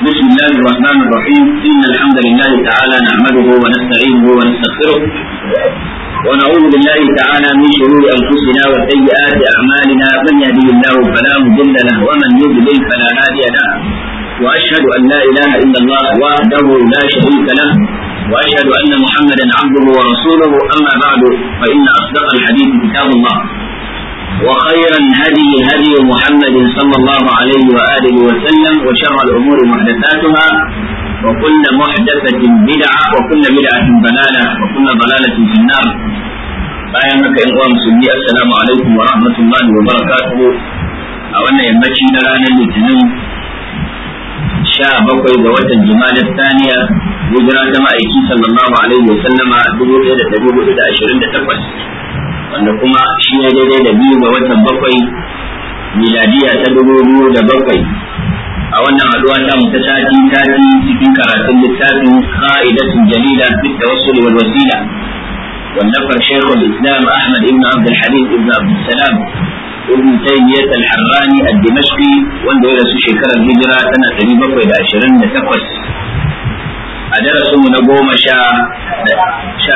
بسم الله الرحمن الرحيم إن الحمد لله تعالى نحمده ونستعينه ونستغفره ونعوذ بالله تعالى من شرور أنفسنا وسيئات أعمالنا من يهده الله فلا مضل له ومن يضلل فلا هادي له وأشهد أن لا إله إلا الله وحده لا شريك له وأشهد أن محمدا عبده ورسوله أما بعد فإن أصدق الحديث كتاب الله وخير الهدي هدي محمد صلى الله عليه وآله وسلم وشر الأمور محدثاتها وكل محدثة بدعة وكل بدعة ضلالة وكل ضلالة في النار bayan haka yan uwa musulmi assalamu alaikum wa rahmatullahi wa barakatuhu a wannan yammaci na ranar litinin sha bakwai ga watan jima'a taniya hijira ta ma'aiki sallallahu alaihi wa sallama dubu ɗaya da ɗari hudu da ashirin da takwas wanda kuma shi ne daidai da biyu ga watan bakwai miladiya ta dubu biyu da bakwai a wannan haduwa ta mu ta sati sati cikin karatun littafin qa'idatun jalila fi tawassul wal wasila wallafar shaykhul islam ahmad ibn abd al-halim ibn abd salam ibn taymiyyah al-harrani ad-dimashqi wanda ya rasu shekarar hijira tana 728 a darasinmu na goma sha sha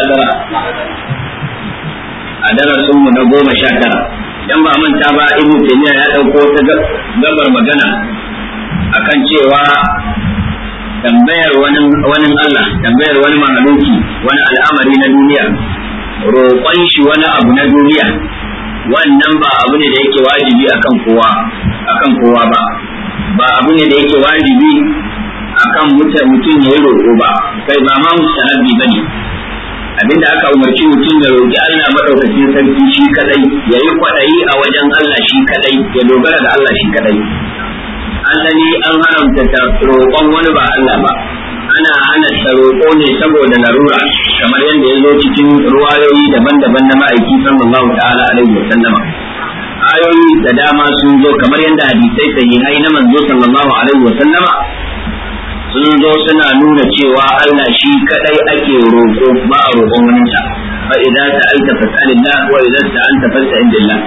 a darasinmu na goma sha tara dan ba manta ba ibn taymiya ya dauko ta gabar magana akan cewa tambayar wani wani Allah tambayar wani mahaluki wani al'amari na duniya roƙon shi wani abu na duniya wannan ba abu ne da yake wajibi akan kowa akan kowa ba ba abu ne da yake wajibi akan mutum ya yi roƙo ba kai ba ma mustahabbi bane abinda aka umarci mutum ya roƙi Allah madaukakin sarki shi kadai ya yi kwaɗayi a wajen Allah shi kadai ya dogara da Allah shi kadai asali an haramta ta roƙon wani ba Allah ba ana hana ta roƙo ne saboda larura kamar yadda ya zo cikin ruwayoyi daban-daban na ma'aiki sallallahu ta'ala alaihi wa sallama ayoyi da dama sun zo kamar yadda hadisai sahihai na manzo sallallahu alaihi wa sallama sun zo suna nuna cewa Allah shi kadai ake roƙo ba a roƙon wani sa fa idza sa'alta fas'alillah wa idza sta'anta fasta'in billah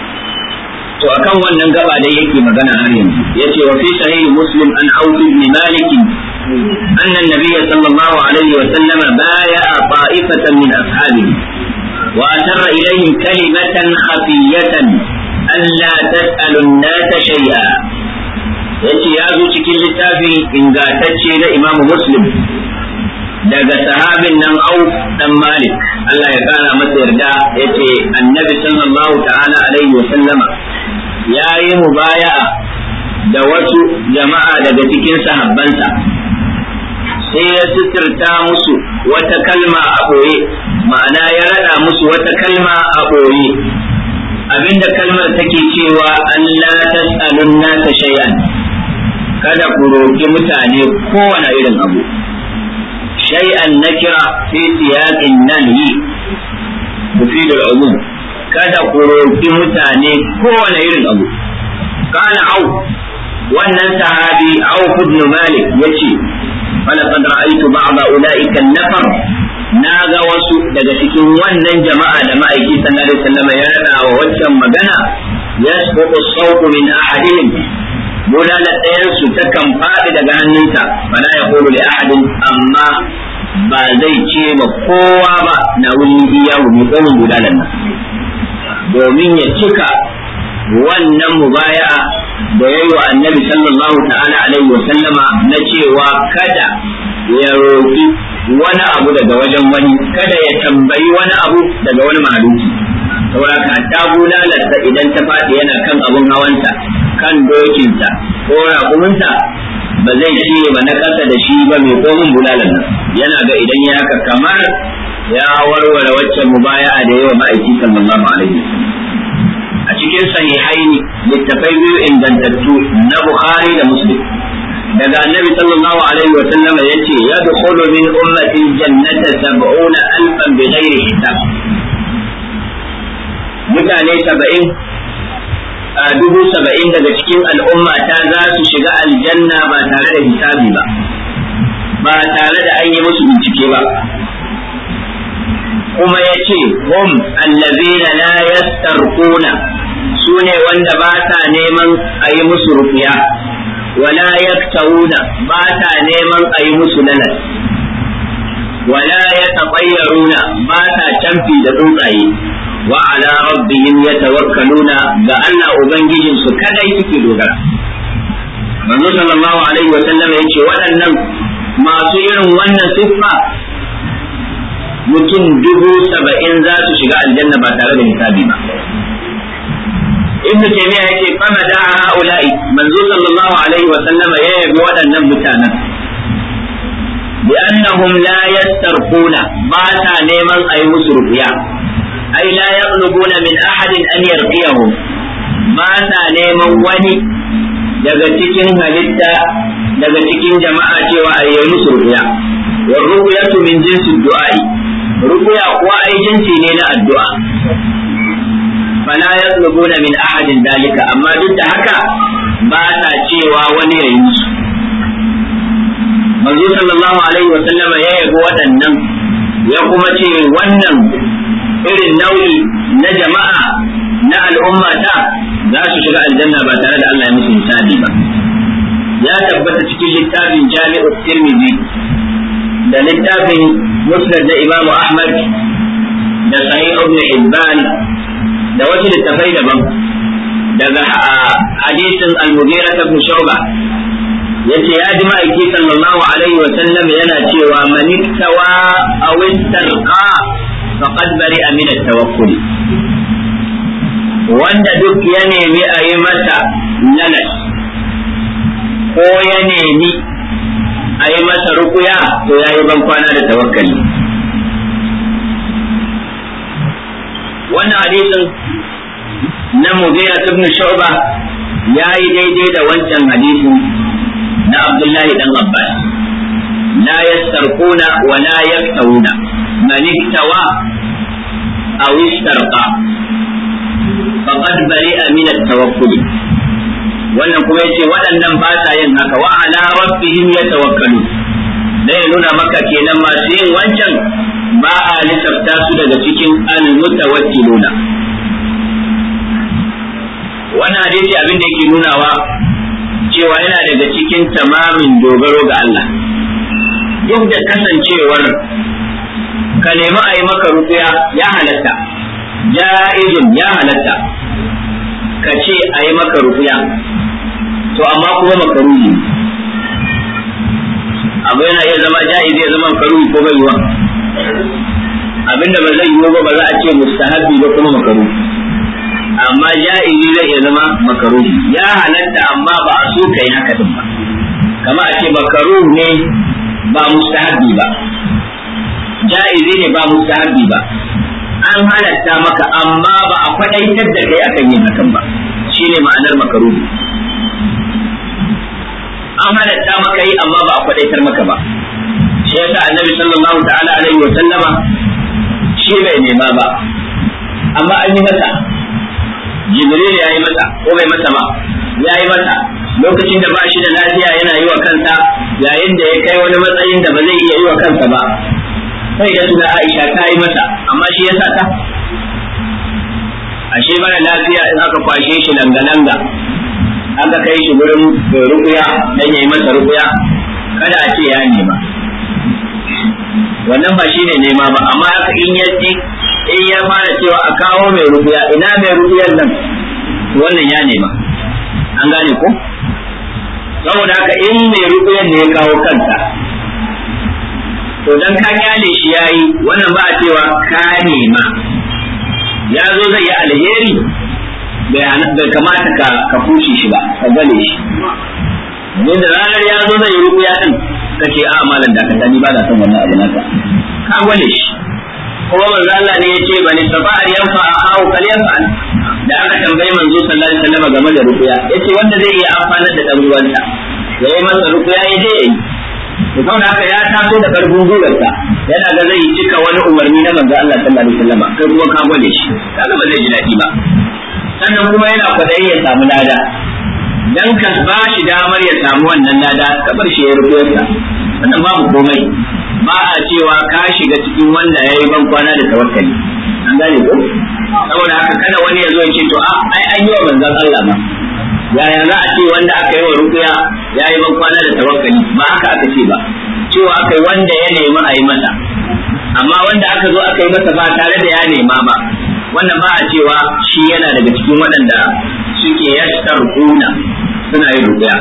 to akan wannan gaba dai yake magana har yanzu yace wa fi sahih muslim an auf ibn malik anna an-nabiy sallallahu alaihi wa sallam baya'a ta'ifatan min ashabihi wa atarra ilayhim kalimatan khafiyatan alla tas'alu an-nasa shay'a yace ya zo cikin littafi ingantacce na Imam Muslim daga sahabin nan Auf dan Malik Allah ya kara masa yarda yace Annabi sallallahu ta'ala alaihi wa sallama yayi mubaya'a da wasu jama'a daga cikin sahabbansa sai ya suturta musu wata kalma a ɓoye ma'ana ya rada musu wata kalma a ɓoye abinda kalmar take cewa Allah tas'alun nasa shay'an kada ku roƙi mutane kowane irin abu shay'an nakira fi siyaqin nahyi mufidul umum kada ku roƙi mutane kowane irin abu kana au wannan sahabi au ibn malik yace falaqad ra'aytu ba'da ulaika an-nafar na ga wasu daga cikin wannan jama'a da ma'aiki sallallahu alaihi wasallam ya rada wa waccan magana yasqutu as-sawtu min ahadihim bulalar ɗayansu ta kan faɗi daga hannunsa bala ya kulu li ahadin amma ba zai ce ma kowa ba na wuni iya wuni tsohon bulalar nan domin ya cika wannan mubaya'a da ya yi wa annabi sallallahu ta'ala alaihi wa sallama na cewa kada ya roƙi wani abu daga wajen wani kada ya tambayi wani abu daga wani mahaluki saboda ka ta bulalarsa idan ta faɗi yana kan abun hawansa kan dokinsa ko raƙuminsa ba zai ce ba na ƙasa da shi ba mai komin bulalar nan yana ga idan ya haka kamar ya warware waccan mubaya'a da yawa ma'aiki sallallahu alaihi a cikin sahihaini littafai biyu ingantattu na bukhari da muslim daga annabi sallallahu alaihi wa sallam yace yadkhulu min ummati jannata sab'una alfan bighairi hisab mutane saba'in a dubu saba'in daga cikin al'umma ta za su shiga aljanna ba tare da hisabi ba ba tare da an yi musu bincike ba kuma ya ce hum allazina la yastarquna su ne wanda ba sa neman a yi musu rufiya wala yaktawuna ba ta neman a yi musu lalas wala yatafayyaruna ba ta canfi da tsuntsaye wa ala rabbihim yatawakkaluna ga Allah ubangijin su kadai suke dogara manzo sallallahu alaihi wa sallam yace waɗannan masu irin wannan siffa mutum dubu saba'in za su shiga aljanna ba tare da hisabi ba ibnu taymiya yake fama da haula'i manzo sallallahu alaihi wa sallama ya yabi waɗannan mutanen bi annahum la yastarquna ba ta neman ayi musu rufiya ai la yaqlubuna min ahadin an yarqiyahum ba ta neman wani daga cikin halitta daga cikin jama'a cewa a yi musu rufiya wa ruqyatu min jinsi du'a'i ruqya kuwa ai jinsi ne na addu'a fala yatlubuna min ahadin dalika amma duk da haka ba ta cewa wani ya yi musu manzo sallallahu alaihi wa sallama ya yabo waɗannan ya kuma ce wannan irin nau'i na jama'a na al'umma ta za su shiga aljanna ba tare da Allah ya musu hisabi ba ya tabbata cikin littafin jami'u tirmidhi da littafin musnad da imam ahmad da sahih ibn hibban da wasu littafai daban daga hadisin al-mughira ibn shu'ba yace ya ji ma'aiki sallallahu alaihi wa sallam yana cewa man iktawa aw istarqa faqad bari'a min at-tawakkul wanda duk ya nemi a yi masa lalas ko ya nemi a yi masa rukuya to ya yi bankwana da tawakkali wannan hadisin na mugira ibn shu'ba ya yi daidai da wancan hadisin na abdullahi dan abbas la yastarquna wa la yaktawuna man iktawa aw istarqa faqad bari'a min at-tawakkul wannan kuma yace waɗannan ba sa yin haka wa ala rabbihim yatawakkalu da ya nuna maka kenan masu yin wancan ba a lissafta su daga cikin al-mutawakkiluna wannan hadisi abin da yake nunawa cewa yana daga cikin tamamin dogaro ga Allah duk da kasancewar ka nemi a yi maka rukuya ya halatta ja'izun ya halatta ka ce a yi maka rukuya to amma kuma makaruhi abu yana iya zama ja'izi ya zama makaruhi ko bai yiwa abinda ba zai yiwu ba ba za a ce mustahabbi ba kuma makaruhi amma ja'izi zai iya zama makaruhi ya halatta amma ba a so kai haka din ba kama a ce makaruh ne ba mustahabbi ba ja'izi ne ba mustahabbi ba an halatta maka amma ba a kwadaitar da kai akan yin hakan ba shine ma'anar makaruhi an halatta maka yi amma ba a kwadaitar maka ba shi yasa annabi sallallahu ta'ala alaihi wa sallama shi bai nema ba amma an yi masa jibril ya yi masa ko bai masa ba ya yi masa lokacin da ba shi da lafiya yana yi wa kansa yayin da ya kai wani matsayin da ba zai iya yi wa kansa ba sai da tuna Aisha ta yi masa amma shi ya sa ta ashe mara lafiya in aka kwashe shi langa-langa aka kai shi gurin rukuya dan yayi masa rukuya kada a ce ya nema wannan ba shine nema ba amma haka in ya ci in ya fara cewa a kawo mai rukuya ina mai rukuyar nan wannan ya nema an gane ko saboda haka in mai rukuyar ne ya kawo kanta to dan ka kyale shi yayi wannan ba a cewa ka nema ya zo zai yi alheri bai kamata ka ka kushe shi ba ka gane shi domin da ranar ya zo zai yi rukuya din ka ce a malam da ka tani ba na son wannan abu naka ka gane shi kuma manzo Allah ne yace bani safa'ar yanfa au kal yanfa da aka tambayi manzo sallallahu alaihi wasallam game da rukuya yace wanda zai iya amfana da dan ruwanta yayi masa rukuya ya je yayi to saboda haka ya taso da karfin gwiwarsa yana ga zai cika wani umarni na manzo Allah sallallahu alaihi wasallam kai kuma ka gwade shi kaga ba zai ji daɗi ba sannan kuma yana kwadayi ya samu lada dan ka ba shi damar ya samu wannan lada ka bar shi ya rubuyarsa wannan babu komai ba a cewa ka shiga cikin wanda ya yi ban kwana da tawakkali an gane ko saboda haka kada wani ya zo ya ce to a ai an yi wa manzon Allah ba yaya za a ce wanda aka yi wa rukuya ya yi ban kwana da tawakkali ba haka aka ce ba cewa aka yi wanda ya nemi a yi masa amma wanda aka zo aka yi masa ba tare da ya nema ba wannan ba a cewa shi yana daga cikin waɗanda suke yashtar kuna suna yin rukuya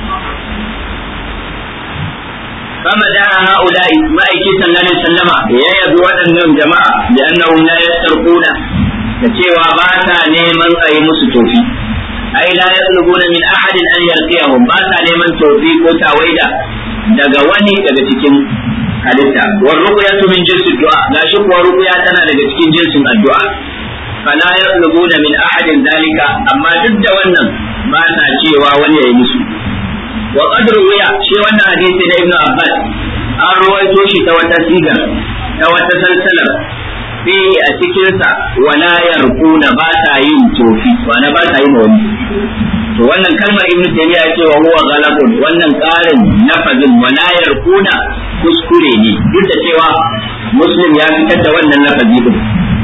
kama da ha'ula'i ma'aiki sallallahu alaihi wasallama ya yabi waɗannan jama'a da annahum la yastarquna da cewa ba ta neman a yi musu tofi ai la yatlubuna min ahadin an yarqiyahum ba ta neman tofi ko tawaida daga wani daga cikin halitta war ruqyatu min jinsi du'a gashi kuwa ruqya tana daga cikin jinsin addu'a fala yatlubuna min ahadin dalika amma duk da wannan ba ta cewa wani ya yi musu wa qad ruwiya shi wannan hadisi na ibnu abbas an ruwaito shi ta wata siga ta wata salsalar fi a cikinsa wala yarquna ba ta yin tofi wala ba ta yin wani to wannan kalmar ibnu taymiya ya ce wa huwa ghalabun wannan karin lafazin wala yarquna kuskure ne duk da cewa muslim ya fitar da wannan lafazi din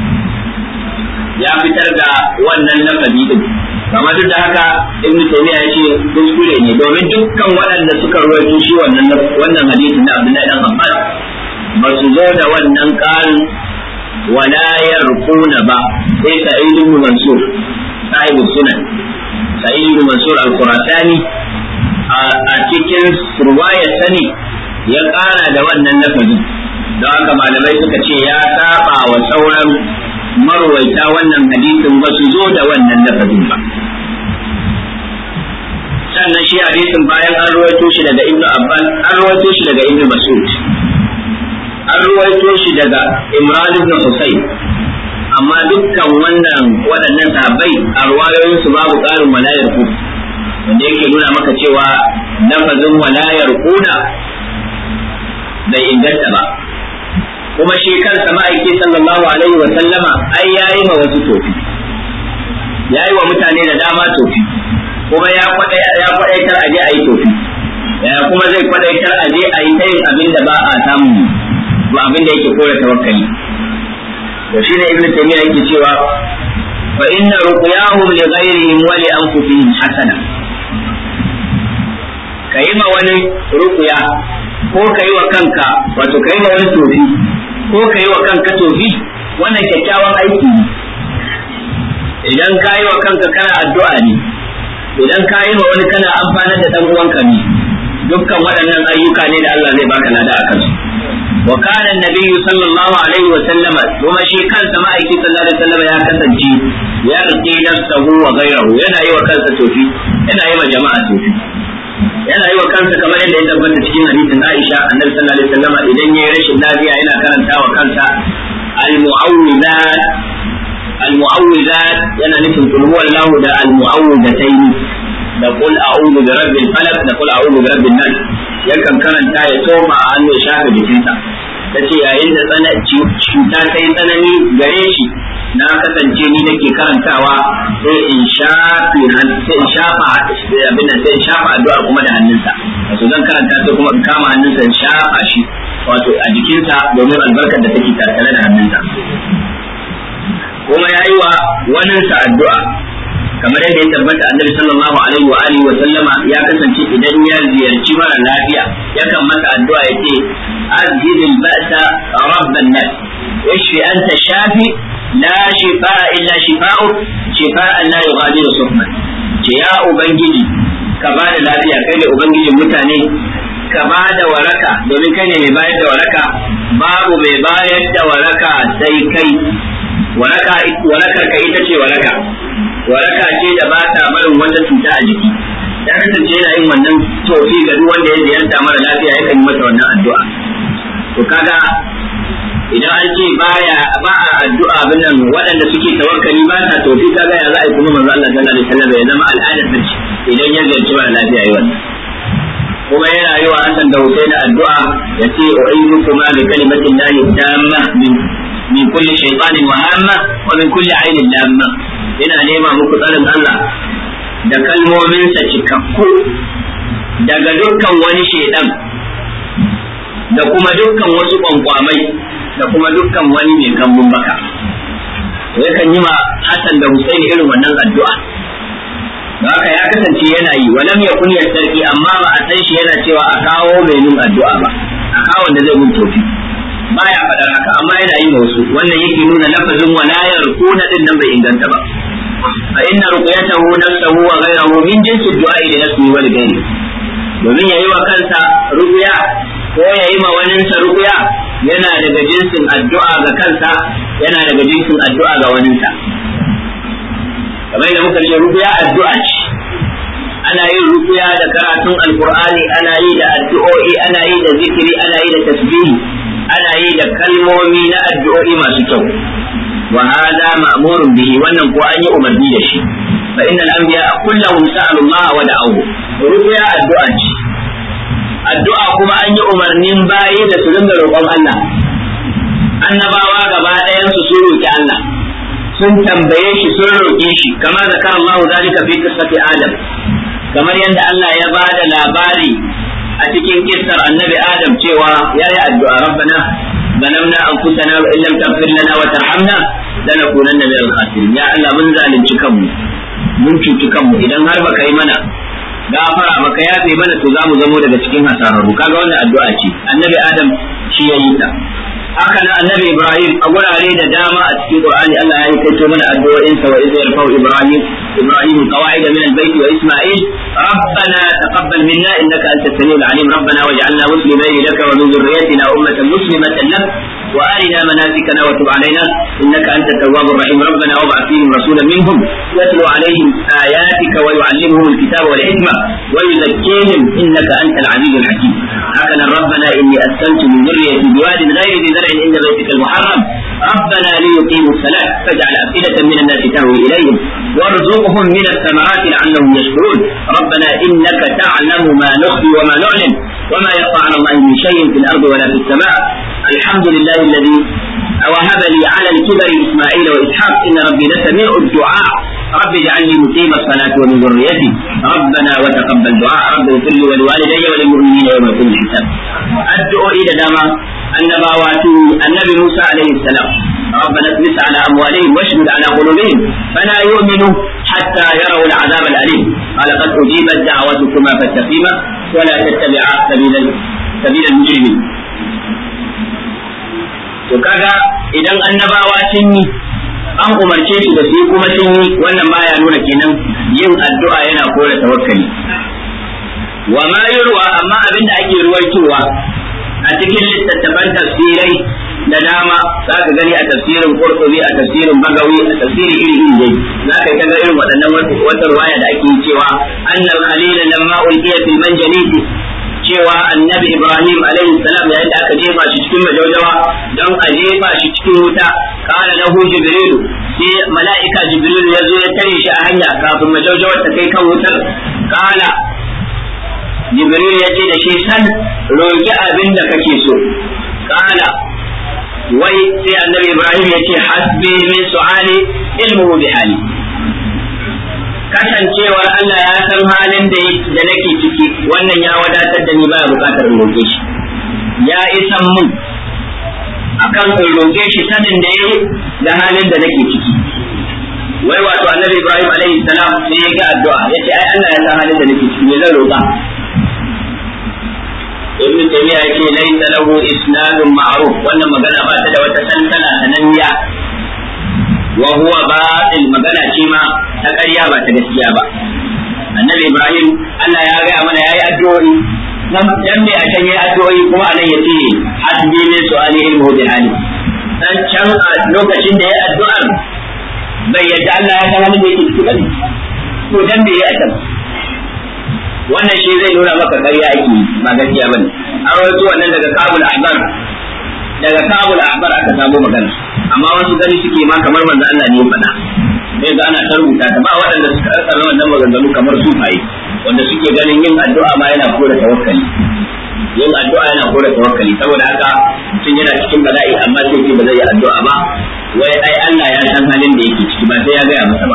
ya fitar da wannan lafazi din amma duk da haka ibn taymiya ya ce kuskure ne domin dukkan waɗanda suka rawaito shi wannan wannan hadisi na Abdullahi dan Abbas ba su zo da wannan ƙarin wala yarquna ba sai Sa'id ibn Mansur sahibul sunan Sa'id ibn Mansur al-Qurasani a cikin ruwaya sani ya ƙara da wannan lafazin don haka malamai suka ce ya saba wa sauran marwaita wannan hadisin ba su zo da wannan lafazin ba sannan shi hadisin bayan an ruwaito shi daga ibnu abbas an ruwaito shi daga ibnu mas'ud an ruwaito shi daga imran ibn husayn amma dukkan wannan waɗannan sahabbai a ruwayoyin su babu ƙarin walayar ku wanda yake nuna maka cewa lafazin walayar kuna bai inganta ba kuma shi kansa ma'aiki sallallahu alaihi wa sallama ai yayi ma wasu tofi yayi wa mutane da dama tofi kuma ya kwada ya kwadaitar aje ayi tofi ya kuma zai kwadaitar aje ayi ta yin abin da ba a samu ba abin da yake kore tawakkali to shine ibnu taymiya yake cewa fa inna ruqyahum li ghayrihim wa li anfusihim hasana kayi ma wani ruqya ko kayi wa kanka wato kayi ma wani tofi ko kayi wa kanka tofi wannan kyakkyawan aiki ne idan ka yi wa kanka kana addu'a ne idan ka yi wa wani kana amfanar da dan uwanka ne dukkan waɗannan ayyuka ne da Allah zai baka lada a kansu wa kana annabiyyu sallallahu alaihi wa sallama kuma shi kansa ma'aiki sallallahu alaihi wa sallama ya kasance ya rike nafsahu wa ghayrahu yana yi wa kansa tofi yana yi wa jama'a tofi yana yi wa kansa kamar yadda ya tabbata cikin hadisin Aisha annabi sallallahu alaihi wa sallama idan yayi rashin lafiya yana karanta wa kansa al-mu'awwidat المعوذات yana nufin kul huwa Allah da al-mu'awwidatayn da qul a'udhu bi rabbil falaq da qul a'udhu bi rabbin nas yakan karanta ya toma a hannu ya shafa jikinsa tace yayin da tsanaci cuta ta yi tsanani gare shi na kasance ni nake karantawa sai in shafi sai in shafa abin nan sai in shafa addu'a kuma da hannunsa wato zan karanta sai kuma in kama hannunsa in shafa shi wato a jikinsa domin albarkar da take tattare da hannunsa kuma ya yi wa waninsa addu'a kamar yadda ya tabbata annabi sallallahu alaihi wa alihi wa sallama ya kasance idan ya ziyarci mara lafiya yakan masa addu'a yace azhidil ba'sa rabban nas washfi anta shafi la shifaa illa shifaa'uk shifaa'an la yughadiru sufman ce ya ubangiji ka ba da lafiya kai da ubangijin mutane ka ba da waraka domin kai ne mai bayar da waraka babu mai bayar da waraka sai kai waraka warakar ka ita ce waraka waraka ce da ba ta barin wata cuta a jiki ya kasance yana yin wannan tofi ga duk wanda ya ziyarta mara lafiya yakan yi masa wannan addu'a to kaga idan an ce baya ba a addu'a binan waɗanda suke tawakkali ba ta tofi kaga ya za a yi kuma manzo Allah sallallahu alaihi wasallam ya zama al'adar ta ce idan ya ziyarci mara lafiya yi wannan kuma yana yi wa Hassan da Hussein addu'a ya ce u'ayyidu kuma bi kalimatin lahi tamma min min kulli shaytanin wa hamma wa min kulli ainin lamma ina nema muku tsarin Allah da kalmominsa cikakku daga dukkan wani shaidan da kuma dukkan wasu kwankwamai da kuma dukkan wani mai kambun baka to yakan yi ma Hassan da Husaini irin wannan addu'a haka ya kasance yana yi walam yakun yastarki amma ba a san shi yana cewa a kawo mai yin addu'a ba a kawo da zai mun tofi baya faɗar haka amma yana yi wasu wannan yake nuna lafazin wala yarkuna din nan bai inganta ba fa inna ruqyatahu nafsuhu wa ghayruhu min jinsi du'a li nafsihi wa li ghayri domin yayi wa kansa ruqya ko yayi ma waninsa ruqya yana daga jinsin addu'a ga kansa yana daga jinsin addu'a ga waninsa kamar da muka ce ruqya addu'a ce ana yin ruqya da karatun alqur'ani ana yi da addu'o'i ana yi da zikiri ana yi da tasbihi ana yi da kalmomi na addu'o'i masu kyau wa hada ma'murun bihi wannan ko an yi umarni da shi fa innal anbiya kullahum sa'alu Allah wa da'u ruqya addu'a ce addu'a kuma an yi umarnin bayi da su dinga roƙon Allah annabawa gaba ɗayan su sun roƙi Allah sun tambaye shi sun roƙe shi kamar zakar Allah zalika fi qissati Adam kamar yadda Allah ya ba da labari a cikin kissar annabi Adam cewa ya yi addu'a rabbana ظلمنا أنفسنا وإن لم تغفر لنا وترحمنا لنكونن من الخاسرين يا الله من ظالم كم mun cuci kanmu idan har baka yi mana gafara baka yafe mana to zamu zamo daga cikin hasararru kaga wannan addu'a ce annabi adam shi ya yi ta haka nan annabi ibrahim a gurare da dama a cikin qur'ani Allah ya yi kaito mana addu'o'in sa wa idza yarfa'u ibrahim ibrahim qawaida min al-bayt wa isma'il rabbana taqabbal minna innaka antas samiul alim rabbana waj'alna muslimin laka wa min dhurriyyatina ummatan muslimatan lak وارنا مناسكنا وتب علينا انك انت التواب الرحيم ربنا وابعث فيهم رسولا منهم يتلو عليهم اياتك ويعلمهم الكتاب والحكمه ويزكيهم انك انت العزيز الحكيم هكذا ربنا اني اسكنت من ذريتي بواد غير ذي زرع عند بيتك المحرم ربنا ليقيموا الصلاه فاجعل افئده من الناس تهوي اليهم وارزقهم من الثمرات لعلهم يشكرون ربنا انك تعلم ما نخفي وما نعلن وما يخفى على الله من شيء في الارض ولا في السماء الحمد لله الذي وهب لي على الكبر اسماعيل واسحاق ان ربي لسميع الدعاء رب اجعلني مقيم الصلاه ومن ذريتي ربنا وتقبل دعاء رب اغفر لي ولوالدي وللمؤمنين يوم يقوم الحساب الدعاء الى داما النبوات النبي موسى عليه السلام ربنا اطمس على اموالهم واشدد على قلوبهم فلا يؤمنوا حتى يروا العذاب الاليم قال قد اجيبت دعوتكما فاستقيما ولا تتبعا سبيل سبيل المجرمين to kaga idan annabawa sun yi an umarce su da su yi kuma sun yi wannan baya nuna kenan yin addu'a yana kore tawakkali wa ma yurwa amma abin da ake ruwaitowa a cikin littattafan tafsirai da dama za ka gani a tafsirin qurtubi a tafsirin bagawi a tafsiri iri iri dai za ka ga irin waɗannan wata ruwaya da ake cewa annal khalil lamma ulqiya fil manjalisi cewa annabi Ibrahim alaihi salam yayin da aka jefa shi cikin majaujawa don a jefa shi cikin wuta kana lahu jibrilu sai mala'ika jibrilu ya zo ya tare shi a hanya kafin majaujawar ta kai kan wutar kana jibrilu ya ce da shi san roki abin da kake so kana wai sai annabi Ibrahim ya ce hasbi min su'ali ilmuhu bi hali kasancewar Allah ya san halin da da nake ciki wannan ya wadatar da ni baya bukatar in roƙe shi ya isan mun akan in roƙe shi sanin da yayi da halin da nake ciki wai wato annabi Ibrahim alaihi salam sai ya ga addu'a yace ai Allah ya san halin da nake ciki me zan roƙa ibn taymiya yake laysa lahu isnadun ma'ruf wannan magana ba ta da wata tantana sananniya wa huwa batil magana ce ma ta ƙarya ba ta gaskiya ba annabi ibrahim Allah ya gaya mana yayi addu'o'i dan me a can yayi addu'o'i kuma anan yace hasbi min su'ali ilmu bi hali dan can a lokacin da yayi addu'ar bai yadda Allah ya san halin da yake ciki bane to dan me yayi a wannan shi zai nuna maka ƙarya ake ba gaskiya bane an rawaito wannan daga kabul ahbar daga kabul ahbar aka samu magana amma wasu gani suke ma kamar manzo Allah ne ya faɗa sai ga ana ta rubuta ta ba waɗanda suka rasa wannan maganganu kamar sufaye wanda suke ganin yin addu'a ma yana kore tawakkali yin addu'a yana kore tawakkali saboda haka mutum yana cikin bala'i amma sai ce ba zai yi addu'a ba wai ai Allah ya san halin da yake ciki ba sai ya gaya masa ba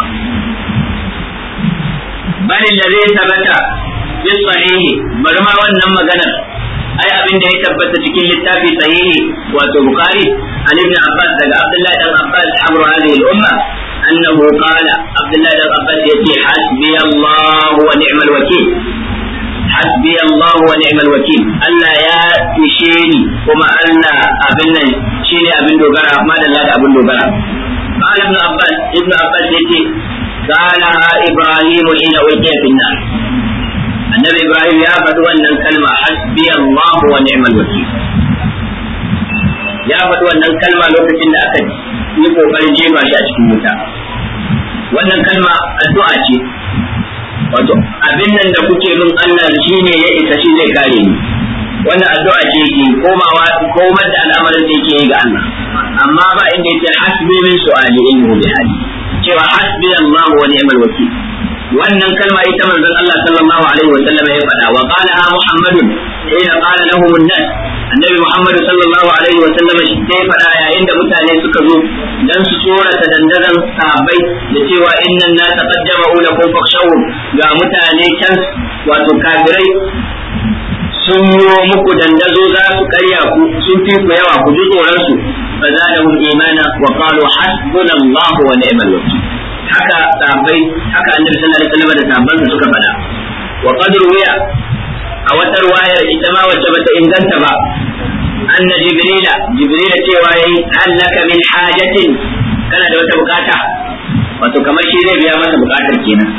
bal allazi sabata fi sahihi bari ma wannan maganar ai abin da ya tabbata cikin littafi sahihi wato bukhari an ibn abbas daga abdullahi dan abbas amru hadhihi al-umma أنه قال عبد الله بن عباس يأتي حسبي الله ونعم الوكيل حسبي الله ونعم الوكيل ألا يا تشيني وما ألا أبن شيني أبن دوغرا ما دلا أبن دوغرا قال ابن عباس ابن عباس يأتي قالها إبراهيم حين ألقي في النار النبي إبراهيم يا فتوى أن الكلمة حسبي الله ونعم الوكيل ya faɗi wannan kalma lokacin da aka yi ƙoƙarin jefa shi a cikin wuta wannan kalma addu'a ce wato abin nan da kuke min Allah shi ne ya isa shi zai kare ni wannan addu'a ce ke komawa komar da al'amarin da yake yi ga Allah amma ba inda yake hasbi min su'ali ilmu bi hali cewa hasbi Allah wa ni'mal wakil wannan kalma ita manzon Allah sallallahu alaihi wa sallam ya faɗa wa qala Muhammadun ina qala lahum an-nas annabi Muhammad sallallahu alaihi wa sallam shi sai faɗa yayin da mutane suka zo dan su tsorata dandazan sahabbai da cewa innan nasa qad jama'u lakum fakhshawhum ga mutane can wato kafirai sun yi muku dandazo za su karya ku sun fi ku yawa ku ji tsoron su fa zadahum imana wa qalu hasbunallahu wa ni'mal wakeel haka sahabbai haka annabi sallallahu alaihi wasallam da sahabbansa suka faɗa wa qad ruwiya a wata ruwayar ita ma wacce bata inganta ba anna jibrila jibrila cewa yayi hallaka min hajatin kana da wata bukata wato kamar shi zai biya masa bukatar kenan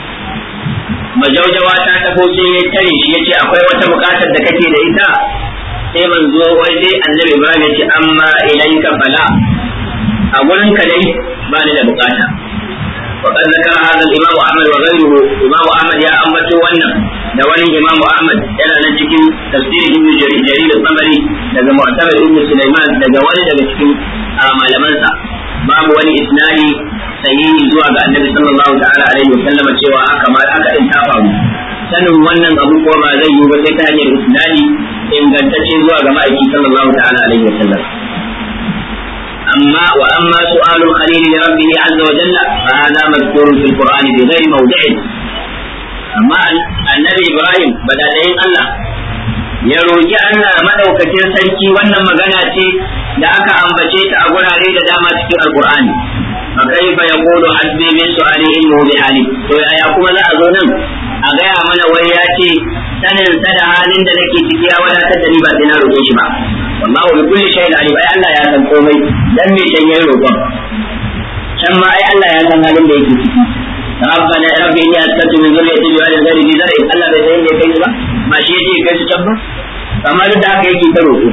majaujawa ta tafo sai ya tare shi yace akwai wata bukatar da kake da ita sai manzo wai sai annabi ibrahim yace amma ilayka fala a gurin ka dai ba ni da bukata وقد ذكر هذا الإمام أحمد وغيره إمام أحمد يا أمة ونن دولي إمام أحمد أنا نتكي تفسير ابن جرير الطبري لذا معتبر ابن سليمان لذا ولد بتكي آمال منسى باب ولي إسنادي sahihi zuwa ga annabi sallallahu ta'ala alaihi wa sallam cewa haka ma haka in ta faru sanin wannan abu ko ba zai yi ba sai ta hanyar isnadi ingantacce zuwa ga ma'aiki sallallahu ta'ala alaihi wa sallam أما وأما سؤال الخليل لربه عز وجل فهذا مذكور في القرآن بغير موضعه أما النبي إبراهيم بدأ الله ya roƙi Allah madaukakin sarki wannan magana ce da aka ambace ta a gurare da dama cikin alkur'ani fa kaifa yaqulu hasbi min su'ali ilmuhu bi hali to yaya kuma za a zo nan a gaya mana wai ya ce sanin sa da halin da nake ciki ya wadatar da ni ba sai na roƙe shi ba wallahu bi kulli shay'in alim ai Allah ya san komai dan me can yayin roƙon can ma ai Allah ya san halin da yake ciki ربنا رب إني أسكنت من ذريتي بواد غير ذي زرع الله bai san inda kai ba ba shi yake kai su can ba amma duk da haka yake ta roƙo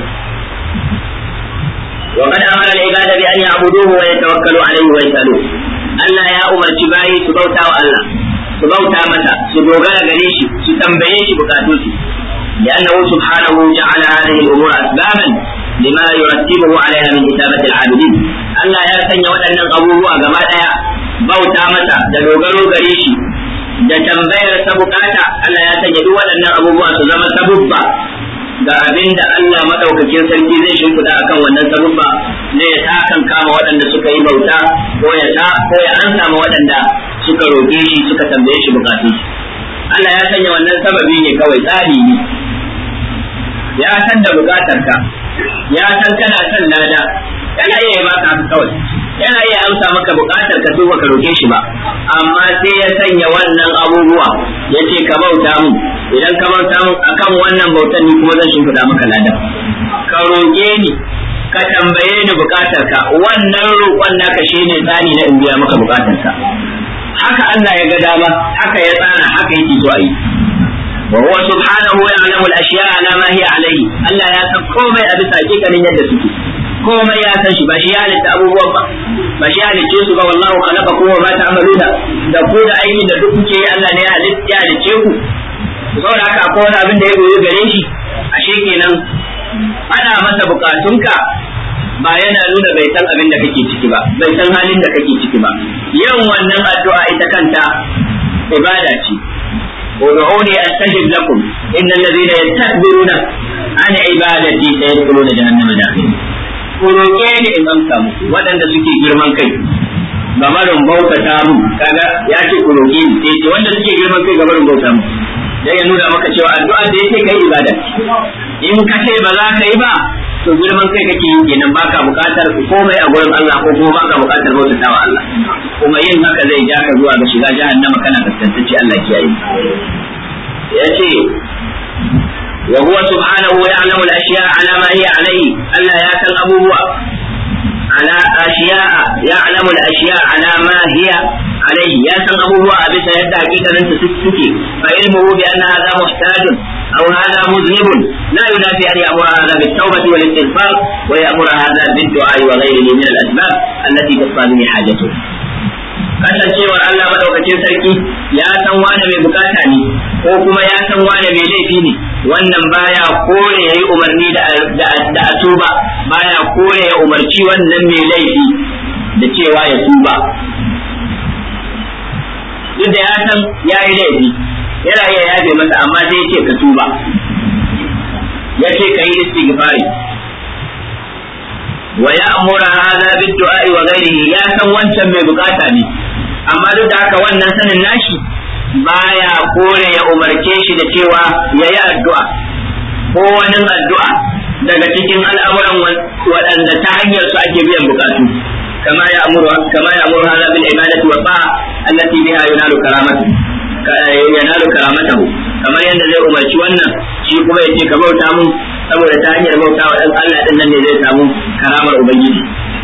وقد أمر العباد بأن يعبدوه ويتوكلوا عليه ويسألوه Allah ya umarci bayi su bauta wa Allah su bauta masa su dogara gare shi su tambaye shi bukatunsu لأنه سبحانه جعل هذه الأمور أسبابا لما يرتبه عليها من إثابة العابدين Allah ya sanya waɗannan abubuwa gaba ɗaya bauta masa da dogaro gare shi da tambayar sa bukata Allah ya sanya duk waɗannan abubuwa su zama sabubba ga abin da Allah madaukakin sarki zai shimfiɗa akan wannan sabubba ne ya ta kan kama waɗanda suka yi bauta ko ya ta ko ya an samu waɗanda suka roƙe shi suka tambaye shi bukatun Allah ya sanya wannan sababi ne kawai tsari ne ya san da bukatar ka ya san kana son lada yana iya yi maka haka kawai yana iya amsa maka bukatar ka baka roke shi ba amma sai ya sanya wannan abubuwa ya ce ka bauta mu idan ka bauta mu akan wannan bautan ni kuma zan shimfiɗa maka lada ka roke ni ka tambaye ni bukatar ka wannan roƙon naka shine tsani na in biya maka bukatar ka haka Allah ya ga dama haka ya tsara haka yake so a yi وهو سبحانه يعلم الاشياء على ما هي عليه Allah ya san komai a bisa hakikanin yadda suke komai ya san shi ba shi ya halitta abubuwan ba ba shi ya halicce su ba wallahu khalaqa kuma ma ta'maluna da ku da aikin da duk kuke yi Allah ne ya halitta ya halicce ku saboda haka akwai wani abin da ya goyi gare shi ashe kenan ana masa bukatunka ba yana nuna bai san abin da kake ciki ba bai san halin da kake ciki ba yin wannan addu'a ita kanta ibada ce ودعوني استجب لكم ان الذين يستكبرون عن عبادتي سيدخلون جهنم داخلين kuroke ni in amsa muku waɗanda suke girman kai gamarin bautata mu kaga ya ce kuroke ni sai ce wanda suke girman kai gamarin bauta mu dan ya nuna maka cewa addu'a da yake kai ibada in ka ce ba za ka yi ba to girman kai kake yi kenan baka bukatar komai a gurin Allah ko kuma baka bukatar bautata wa Allah kuma yin haka zai ja ka zuwa ga shiga jahannama kana kaskantacce Allah kiyaye yace wa huwa subhanahu ya'lamu al-ashya'a ala ma hiya alayhi Allah ya san abubuwa على أشياء يعلم الأشياء على ما هي عليه يا سن أبوه أبي سيدة حقيقة أنت تسكي فعلمه بأن هذا محتاج أو هذا مذنب لا ينافي أن يأمر هذا بالتوبة والاستغفار ويأمر هذا بالدعاء وغيره من الأسباب التي تقتضي حاجته kasancewar Allah madaukakin sarki ya san wane mai bukata ne ko kuma ya san wane mai laifi ne wannan baya kore yayi umarni da da tuba baya kore ya umarci wannan mai laifi da cewa ya tuba duk da ya san ya yi laifi yana iya yafe masa amma sai ce ka tuba ya ce ka yi istighfari wa ya'muru hadha bid-du'a wa ghayrihi ya san wancan mai bukata ne amma duk da haka wannan sanin nashi baya kore ya umarce shi da cewa yayi addu'a ko wani addu'a daga cikin al'amuran waɗanda ta hanyar su ake biyan bukatu kama ya amuru kama ya amuru hadha bil ibadati wa ta'a allati biha yunalu karamatu yanalu karamatahu kamar yadda zai umarci wannan shi kuma yace ka bauta mun saboda ta hanyar bauta wa dan Allah din nan ne zai samu karamar ubangiji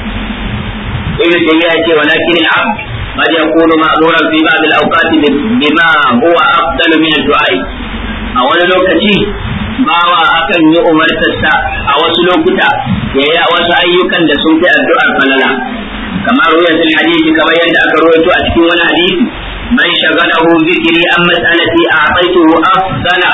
ibn tayyiba yace walakin al-abd قد يكون مأمورا في بعض الأوقات بما هو أفضل من الدعاء أول لوكتي bawa akan yi umartarsa a wasu lokuta ya yi a wasu ayyukan da sun fi addu'ar falala kamar ruwayatul hadisi kamar yadda aka ruwaito a cikin wani hadisi man shagalahu zikri an mas'alati a'taituhu afdala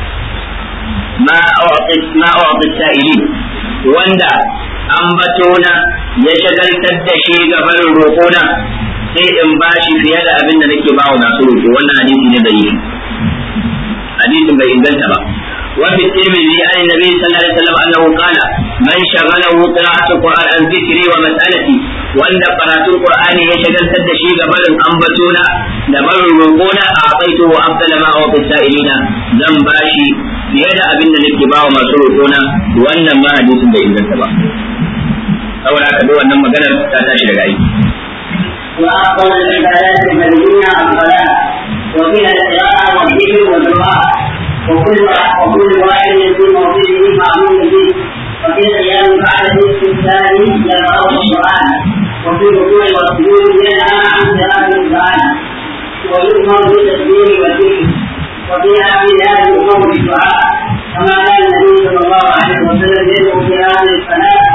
ma a'tit ma a'tit sa'ilin wanda ambatona ya shagaltar da shi ga barin roƙona sai in bashi fiye da abin da nake bawa masu roƙo wannan hadisi ne da yi hadisin bai inganta ba وفي الترمذي عن النبي صلى الله عليه وسلم انه قال من شغله قراءة القرآن عن ذكري ومسألتي وان قراءة القرآن يشغل سد شيء قبل أنبتونا دبر الرقونا أعطيته أفضل ما أعطي السائلين زن باشي في يد أبن الاتباع وما سرقونا وان ما حديث بإذن التبع أولا كدو أن مقدر تاتاشي لغاية وأفضل العبادات المدينة الصلاة وفيها القراءة والذكر والدعاء وكل وكل واحد في موضعه معلوم به وفي القيام بعد الاستفتاء يقرأ القرآن وفي الركوع والسجود ينهى عن قراءة القرآن ويؤمر بالتسبيح والذكر وفي آخر هذه الأمور بالدعاء كما كان النبي صلى الله عليه وسلم يدعو في هذه الصلاة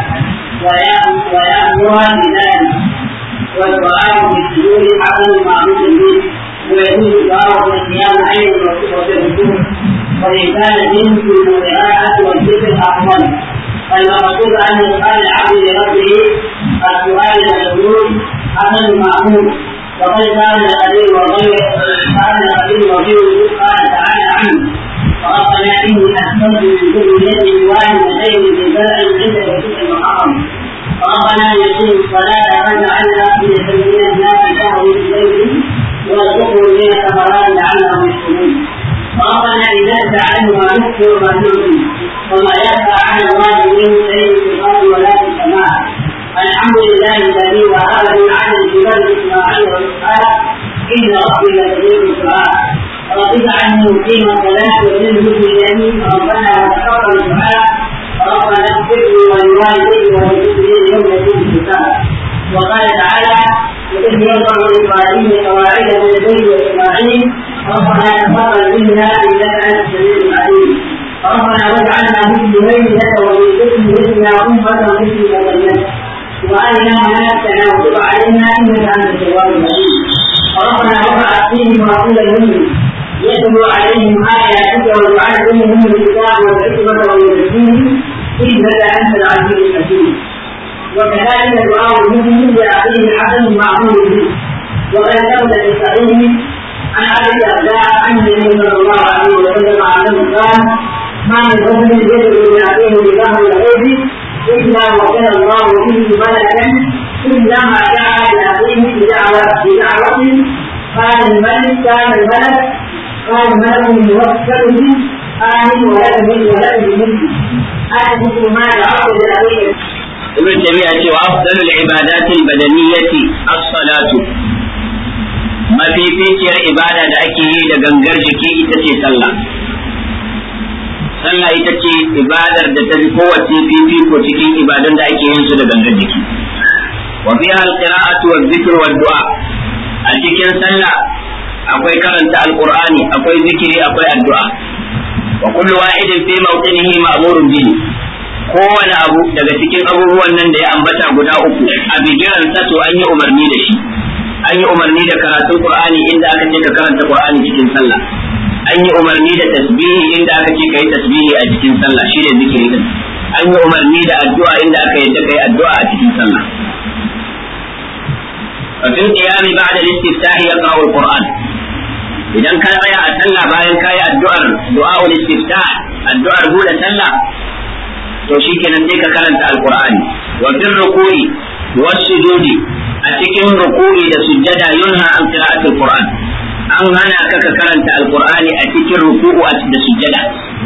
ويأمرها بذلك والدعاء بالسجود حسن معروف به ويجوز الدعاء بالقيام أيضا وفي الركوع وإن كان جنس القراءة والذكر أفضل فالمقصود أن يقال العبد لربه السؤال المشهور حسن المأمور وقد كان القدير وغيره كان القدير وغيره قال تعالى عنه ربنا إني أحسنت من كل يد والدين بزرع عند بيتك المحرم ربنا يقيم الصلاة فاجعلنا في سبيل الناس شهر الليل وارزقهم من الثمرات لعلهم يشكرون ربنا إذا فعلوا ما نكفر ما نؤمن وما يخفى على الله من شيء في الأرض ولا في السماء الحمد لله الذي وهب لي على الجبال إسماعيل وإسحاق إن ربي لسميع الدعاء رب اجعلني مقيم الصلاة ومن المسلمين ربنا وتقبل الدعاء ربنا اغفر لي ولوالدي وللمسلمين يوم يقوم الحساب وقال تعالى وإذ يرفع إبراهيم قواعد من البيت وإسماعيل ربنا تقبل منا انك انت السميع العليم ربنا واجعلنا مسلمين لك ومن ذريتنا امه مسلمه لك وارنا مناسكنا وتب علينا انك انت التواب الرحيم ربنا وابعث فيهم رسولا منهم يتلو عليهم اياتك ويعلمهم الكتاب والحكمه ويزكيهم انك انت العزيز الحكيم وكذلك دعاء المسلم لاخيه الحسن المعمول به وقد ثبت في صحيح عن ابي الدرداء عن النبي صلى الله عليه وسلم انه قال ما من رجل يدعو لاخيه بظهر الغيب الا وكان الله فيه ملكا كلما دعا لاخيه بدعوه بدعوه قال الملك كان الملك قال الملك موكل به آمن ولك من ولك بمثل أنا مثل ما يعرض لأبيه ibn taymiya ce wa afdalul ibadati albadaniyyati as-salatu mafificiyar ibada da ake yi da gangar jiki ita ce sallah sallah ita ce ibadar da ta fi kowace fifiko cikin ibadan da ake yin su da gangar jiki wa fiha al-qira'atu wa dhikru wa du'a a cikin sallah akwai karanta alqur'ani akwai zikiri akwai addu'a wa kullu wahidin fi mawqinihi ma'murun bihi kowane abu daga cikin abubuwan nan da ya ambata guda uku a bigiran sa to an yi umarni da shi an yi umarni da karatun qur'ani inda aka ce ka karanta qur'ani cikin sallah an yi umarni da tasbihi inda aka ce kai tasbihi a cikin sallah shi ne zikiri din an yi umarni da addu'a inda aka yadda kai addu'a a cikin sallah ففي القيام بعد الاستفتاح يقرأ القرآن idan ka tsaya a sallah bayan ka yi addu'ar du'a'ul istiftah addu'ar bude sallah to shikenan sai ka karanta alqur'ani wa fil ruku'i was sujudi a cikin ruku'i da sujjada yunha an qira'atul qur'an an hana ka ka karanta alqur'ani a cikin ruku'u da sujjada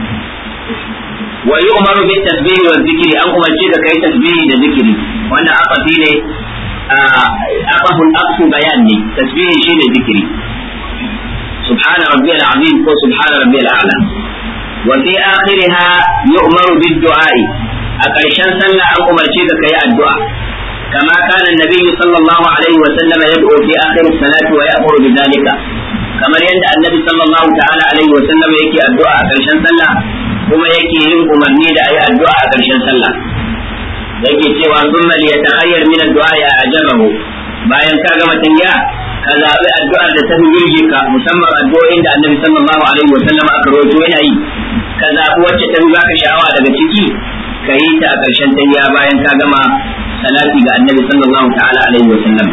wa yu'maru bit tasbih wa dhikri an umarci ka kai tasbihi da zikiri wanda aqafi ne aqaful aqsu bayan ne tasbihi shine zikiri سبحان ربي العظيم وسبحان ربي الأعلى وفي آخرها يؤمر بالدعاء أكرشان سنة أن أمرشيك كي الدعاء كما كان النبي صلى الله عليه وسلم يدعو في آخر الصلاة ويأمر بذلك كما يندى النبي صلى الله تعالى عليه وسلم يكي الدعاء أكرشان سنة كما يكي ينقم النيد أي الدعاء أكرشان سنة yake cewa sun mali ya ta'ayyar min addu'a ya ajabahu bayan ka gama tanya ka zaɓi addu'ar da ta fi ka musamman addu'o'in da annabi sallallahu alaihi wa sallam aka rawaito yana yi ka zaɓi wacce ta fi baka sha'awa daga ciki ka yi ta a ƙarshen tanya bayan ka gama salati ga annabi sallallahu ta'ala alaihi wa sallam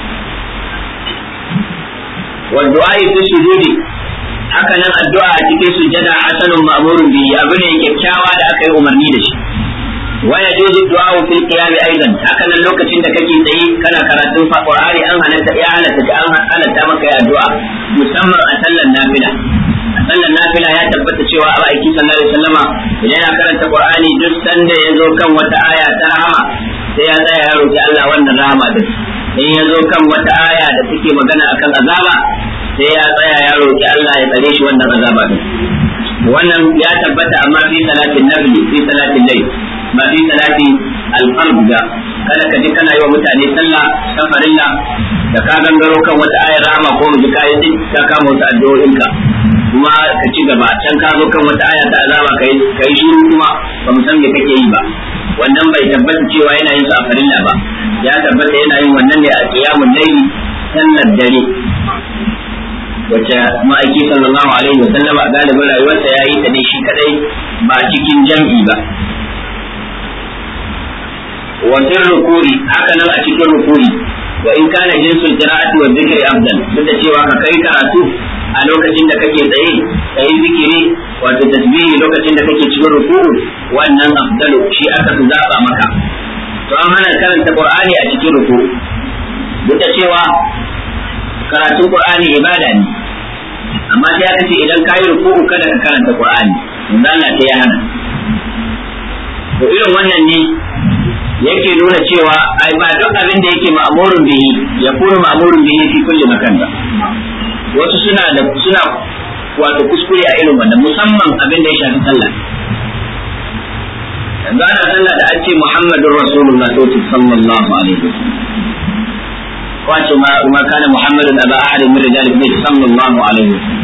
wa du'a fi sujudi haka nan addu'a a cikin sujjada hasanun ma'murun bihi abu ne kyakkyawa da aka yi umarni da shi ويجوز الدعاء في القيام ايضا هكذا لوكacin da kake tsaye kana karatun Qur'ani an halatta ya halatta an halatta maka ya addu'a musamman a sallar nafila a sallar nafila ya tabbata cewa a aiki sallallahu alaihi wasallama idan yana karanta Qur'ani duk sanda ya zo kan wata aya ta rahama sai ya tsaya ya roki Allah wannan rahama din in ya zo kan wata aya da take magana akan azaba sai ya tsaya ya roki Allah ya tsare shi wannan azaba din wannan ya tabbata amma fi salatin nafli fi salatin layl ba fi salati alfarb da kada ka ji kana yi wa mutane sallah ta farilla da ka gangaro kan wata ayar rama ko mu ji kayi din ka kama wasu addu'o'inka kuma ka ci gaba can ka zo kan wata aya ta azaba kai kai shiru kuma ba mu san me kake yi ba wannan bai tabbata cewa yana yin su a farilla ba ya tabbata yana yin wannan ne a qiyamul layli sallar dare wacce ma'aiki sallallahu alaihi wa sallama a galibin rayuwarsa ya yi ta ne shi kadai ba cikin jam'i ba wa fil rukuri haka nan a cikin rukuri wa in kana jinsul qira'ati wa dhikri afdal duk da cewa ka kai karatu a lokacin da kake tsaye kai zikiri wato tasbihi lokacin da kake cikin ruku'u wannan afdalu shi aka fi zaba maka to an hana karanta qur'ani a cikin ruku'u duk da cewa karatun qur'ani ibada ne amma sai aka ce idan ka yi ruku'u kada ka karanta qur'ani manzo Allah sai ya hana to irin wannan ne yake nuna cewa ai ba duk abin da yake ma'murun bihi ya kuma ma'murun bihi fi kulli makan ba wasu suna da suna wato kuskure a irin wannan musamman abin da ya shafi sallah yanzu ana sallah da an ce muhammadur rasulullah sallallahu alaihi wasallam wace ma ma kana muhammadun aba ahadin min rijalikum sallallahu alaihi wasallam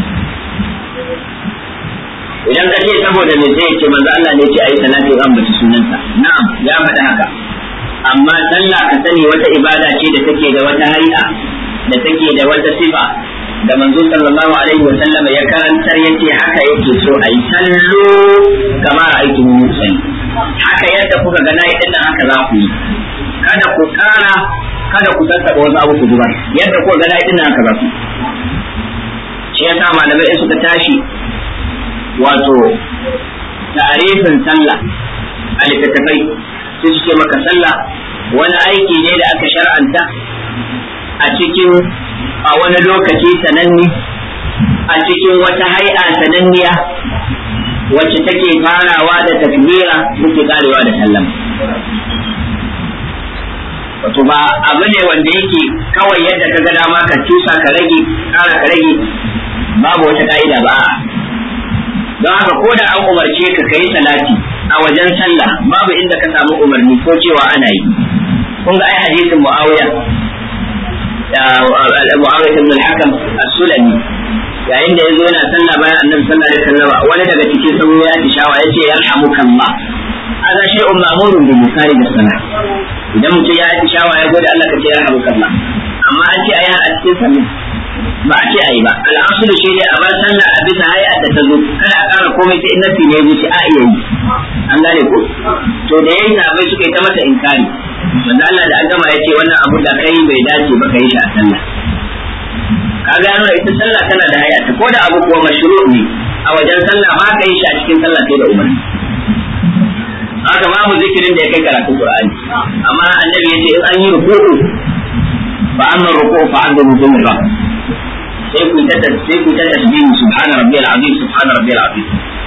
idan ka ce saboda me sai ce manzo Allah ne ce ayi salatu an bace sunansa na'am ya faɗa haka amma sallah ka sani wata ibada ce da take da wata hay'a da take da wata sifa da manzo sallallahu alaihi wa sallama ya karantar yace haka yake so ayi sallu kamar aikin musalli haka yadda kuka ga nayi din haka za ku yi kada ku kara kada ku tattaba wasu abu ku zubar yadda kuka ga nayi din haka za ku shi yasa malamai suka tashi wato tarifin sallah a littattafai sai su ce maka sallah wani aiki ne da aka shar'anta a cikin a wani lokaci sananni a cikin wata hai'a sananniya wacce take farawa da takbira take karewa da sallama wato ba abu ne wanda yake kawai yadda ka ga dama ka cusa ka rage kara ka rage babu wata ka'ida ba don haka ko da an umarce ka kai salati a wajen sallah babu inda ka samu umarni ko cewa ana yi kun ga ai hadisin muawiya muawiya ibn al-hakam as-sulami yayin da yazo yana sallah bayan annabi sallallahu alaihi wasallam wani daga cikin sun ya tishawa yace yarhamukallah hada shay'un ma'murun bi musari da sana idan mutum ya yi shawa ya gode Allah ka ce yarhamukallah amma an ce ayi a cikin sallah ba a ce ayi ba al'asulu shi ne a bar sallah a bisa hay'a da ta zo kada a ƙara komai sai nasi ne ya ce a iya yi an gane ko to da yayi sabai suka yi ta masa inkari manzo Allah da an gama ya ce wannan abu da kai bai dace ba ka yi shi a sallah ka gano ita sallah tana da hay'a ko da abu kuwa mashru ne a wajen sallah ba ka yi shi a cikin sallah sai da umarni haka babu zikirin da ya kai karatun Qur'ani amma annabi yace in an yi ruku'u fa amma ruku'u fa an dubu min rabb sai ku ta sai ku ta tasbih subhana rabbiyal azim subhana rabbiyal azim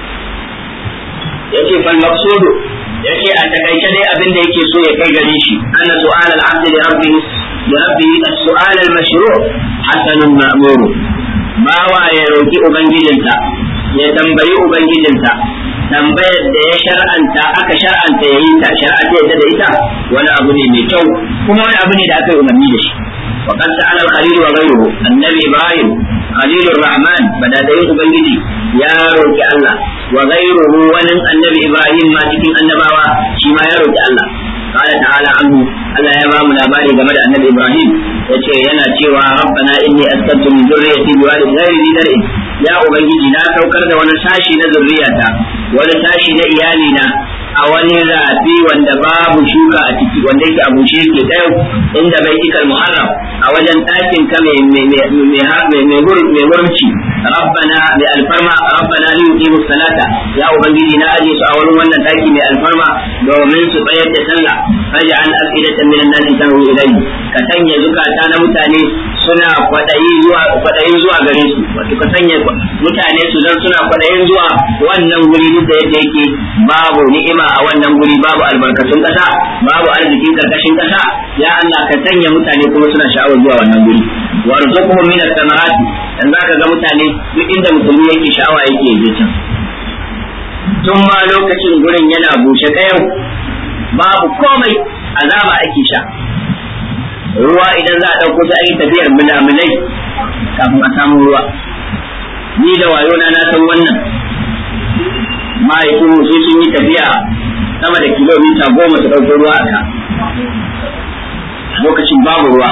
yace fal maqsudu yace a takaice dai abin da yake so ya kai gare shi anna su'al al-abd li rabbih li rabbih as-su'al al-mashru' hasanun ma'mur bawa ya roki ubangijinsa ya tambayi ubangijinsa tambayar da ya shar'anta aka shar'anta ya yi ta shari'a ta yadda da ita wani abu ne mai kyau kuma wani abu ne da aka yi umarni da shi wa qad sa'ala al-khalil wa ghayruhu annabi ibrahim khalil rahman badadayin ubangiji ya roki Allah wa ghayruhu wani annabi ibrahim ma cikin annabawa shi ma ya roki Allah قال تعالى عنه Allah ya ba mu labari game da annabi Ibrahim yace yana cewa rabbana inni askantu min dhurriyyati biwadin ghairi dhi zar'in ya ubangiji na saukar da wani sashi na zurriyata wani sashi na iyali na a wani rafi wanda babu shuka a ciki wanda yake a bushe yake dayo inda bai ikal muharram a wajen ɗakin ka mai mai murci rabbana bi alfarma rabbana li yuqimu salata ya ubangiji na aje su a wurin wannan ɗaki mai alfarma domin su tsayar da sallah faj'al afidatan minan nasi tahu ilayhi ka sanya zukata na mutane suna kwadayi zuwa kwadayi zuwa gare su wato ka sanya mutane su zan suna kwadayin zuwa wannan guri duk da yadda yake babu ni'ima a wannan guri babu albarkatun kasa babu arzikin karkashin kasa ya Allah ka sanya mutane kuma suna sha'awar zuwa wannan guri warzuqhum min as-samarati dan zaka ga mutane duk inda musulmi yake sha'awa yake je can tun ma lokacin gurin yana bushe kayau babu komai azaba ake sha ruwa idan za a ɗauko sai an yi tafiyar mulamulai kafin a samu ruwa ni da wayona na san wannan mahaifin sai sun yi tafiya sama da kilomita goma su ɗauko ruwa a ka lokacin babu ruwa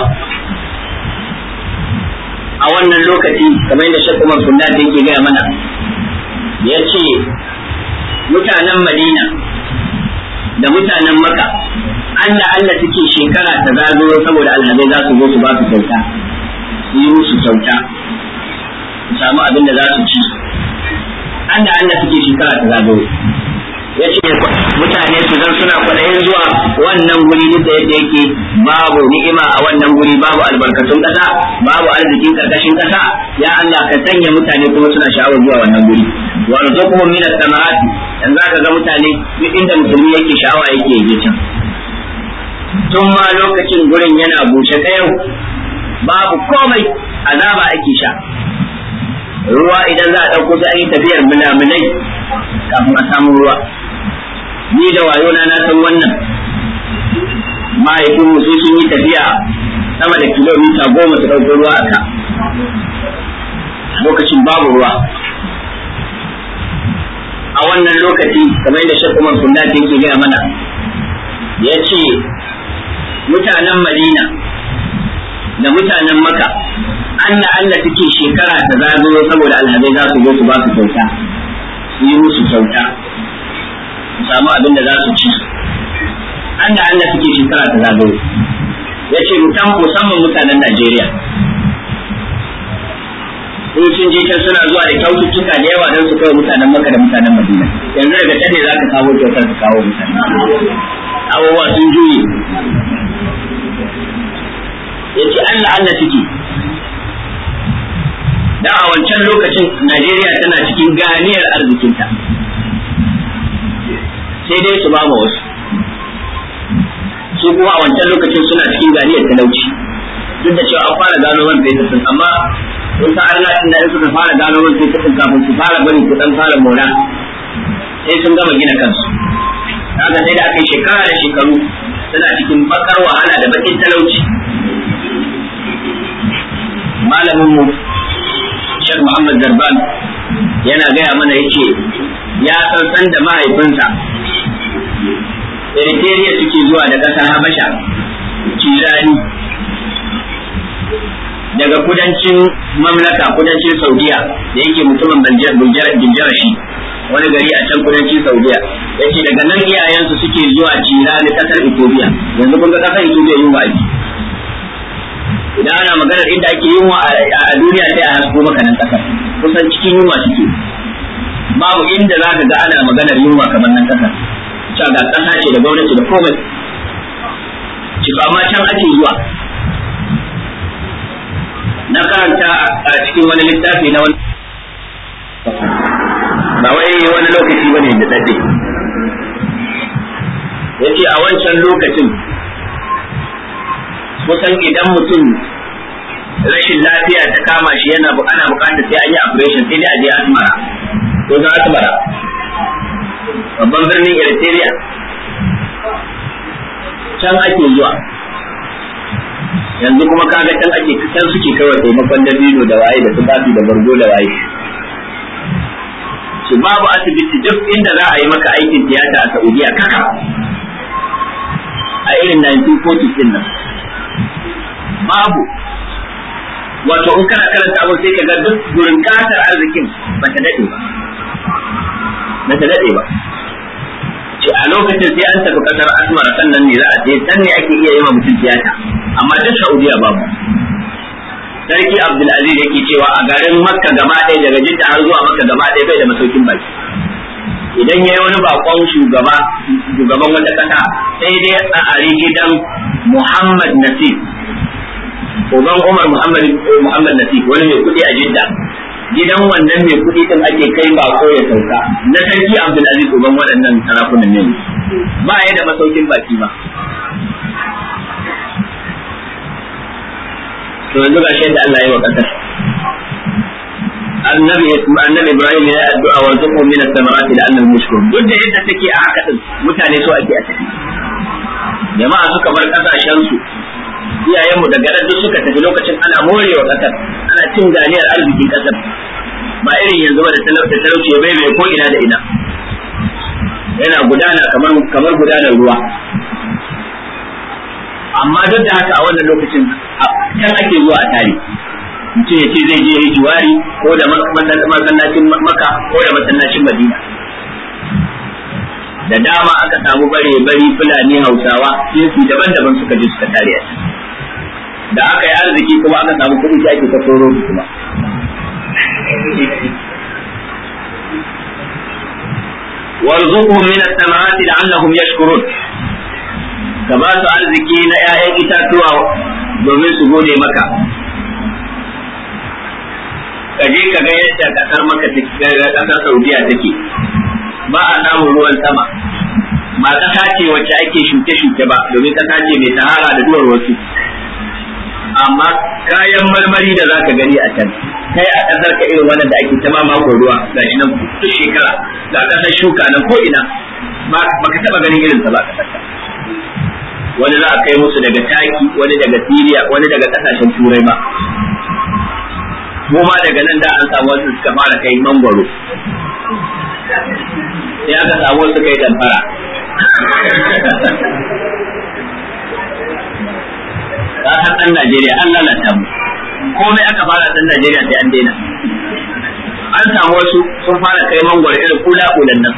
a wannan lokaci kamar yadda shakku umar sunna da yake gaya mana ya ce mutanen madina da mutanen maka Allah Allah suke shekara ta zagayo saboda alhazai za su zo su ba su kyauta su yi musu kyauta su samu abin da za su ci Allah Allah suke shekara ta zagayo ya ce mutane su zan suna kwaɗayin zuwa wannan guri duk da yadda yake babu ni'ima a wannan guri babu albarkatun ƙasa babu arzikin ƙarƙashin ƙasa ya Allah ka sanya mutane kuma suna sha'awar zuwa wannan guri warzuqhum min as-samarati dan zaka ga mutane duk inda musulmi yake sha'awa yake je can tun ma lokacin gurin yana bushe kayan babu komai azaba ake sha ruwa idan za a ɗauko sai an yi tafiyar mulamunai kafin a samu ruwa ni da wayona na san wannan mahaifin mu sai sun yi tafiya sama da kilomita goma su ɗauko ruwa a ka lokacin babu ruwa a wannan lokaci kamar yadda shekku man sunnati yake gaya mana ya ce mutanen madina da mutanen maka Allah Allah suke shekara ta zagayo saboda alhazai za su zo su ba su kyauta su yi musu kyauta su samu abin da za su ci Allah Allah suke shekara ta zagayo ya ce musamman mutanen Najeriya in sun je can suna zuwa da kyaututtuka da yawa don su kai mutanen maka da mutanen madina yanzu daga can ne za ka kawo kyautar ka kawo mutane abubuwa sun juye ya ce Allah Allah suke da a wancan lokacin Najeriya tana cikin ganiyar arzikinta sai dai su ba ma wasu su kuma a wancan lokacin suna cikin ganiyar talauci duk da cewa an fara gano man fetur sun amma sun sa arna tun da suka fara gano man fetur sun kafin su fara bari su dan fara mora sai sun gama gina kansu kaga sai da aka yi shekara da shekaru suna cikin bakar wahala da bakin talauci malamin mu Sheikh Muhammad Zarban yana gaya mana yace ya san san da mahaifinsa Eritrea suke zuwa da ƙasar Habasha Kirani daga kudancin mamlaka kudancin Saudiya da yake mutumin Biljarashi wani gari a can kudancin Saudiya yace daga nan iyayensu suke zuwa Kirani ƙasar Ethiopia yanzu kun ga ƙasar Ethiopia yin wa'azi idan ana maganar inda ake yunwa a duniya sai a hasko maka nan kasar kusan cikin yunwa suke babu inda za ka ga ana maganar yunwa kamar nan kasar cewa ga kasa ce da gwamnati da komai ci amma can ake zuwa na karanta a cikin wani littafi na wani ba wai wani lokaci bane da dade yace a wancan lokacin kusan idan mutum rashin lafiya ta kama shi yana ana bukatar sai an yi operation sai dai a je asmara ko za asmara babban birnin eritrea can ake zuwa yanzu kuma kaga can ake can suke kawai taimakon dabino da waye da tufafi da bargo da waye su babu asibiti duk inda za a yi maka aikin tiyata a saudiya kaka a irin 1940 din nan babu wato in kana karanta abu sai ka ga duk gurin kasar arzikin ba ta dade ba ba ta dade ba ce a lokacin sai an tafi kasar asmara sannan ne za a je san ne ake iya yi wa mutum tiyata amma duk saudiya babu sarki abdulaziz yake cewa a garin makka gaba ɗaya daga jidda har zuwa makka gaba ɗaya bai da masaukin baki idan ya yi wani bakon shugaba shugaban wata ƙasa sai dai a ari gidan muhammad nasir uban Umar Muhammad Muhammad Nasif wani mai kuɗi a Jidda gidan wannan mai kuɗi din ake kai bako ya sauka na sarki Abdul Aziz uban waɗannan sarakunan ne ba ya da masaukin baki ba to yanzu ga shi da Allah ya yi wa ƙasar annabi annabi Ibrahim ya addu'a wa zuqu min as-samarati la'annahum yashkurun duk da yadda take a haka din mutane so ake a tafi jama'a suka bar kasashen su iyayenmu daga nan duk suka tafi lokacin ana morewa kasar ana cin ganiyar arzikin kasar ba irin yanzu ba da talauta talauci ya bai ko ina da ina yana gudana kamar kamar gudanar ruwa amma duk da haka a wannan lokacin can ake zuwa a tare mutum ya ce zai je yi jiwari ko da masallacin maka ko da masallacin madina da dama aka samu bare bari fulani hausawa jinsi daban-daban suka je suka tare a da aka yi arziki kuma aka samu kuɗi sai ake ta koro su kuma warzuqhum min ath-thamarati la'allahum yashkurun ka ba su arziki na 'ya'yan itatuwa domin su gode maka ka je ka ga yadda kasar maka kasar saudiya take ba a samun ruwan sama ba kasa ce wacce ake shuke-shuke ba domin kasa ce mai sahara da duwar wasu amma kayan marmari da za ka gani a can kai a kasar ka irin wannan da ake tama mako ruwa ga shi nan duk shekara ga kasar shuka nan ko ina ba ka taba ganin irin sa ba kasar ka wani za a kai musu daga taki wani daga siriya wani daga kasashen turai ba mu ma daga nan da an samu wasu suka fara kai mangwaro sai aka samu wasu kai damfara ka san ɗan Najeriya an lalata mu komai aka fara ɗan Najeriya sai an daina an samu wasu sun fara kai mangwaro irin kula kulan nan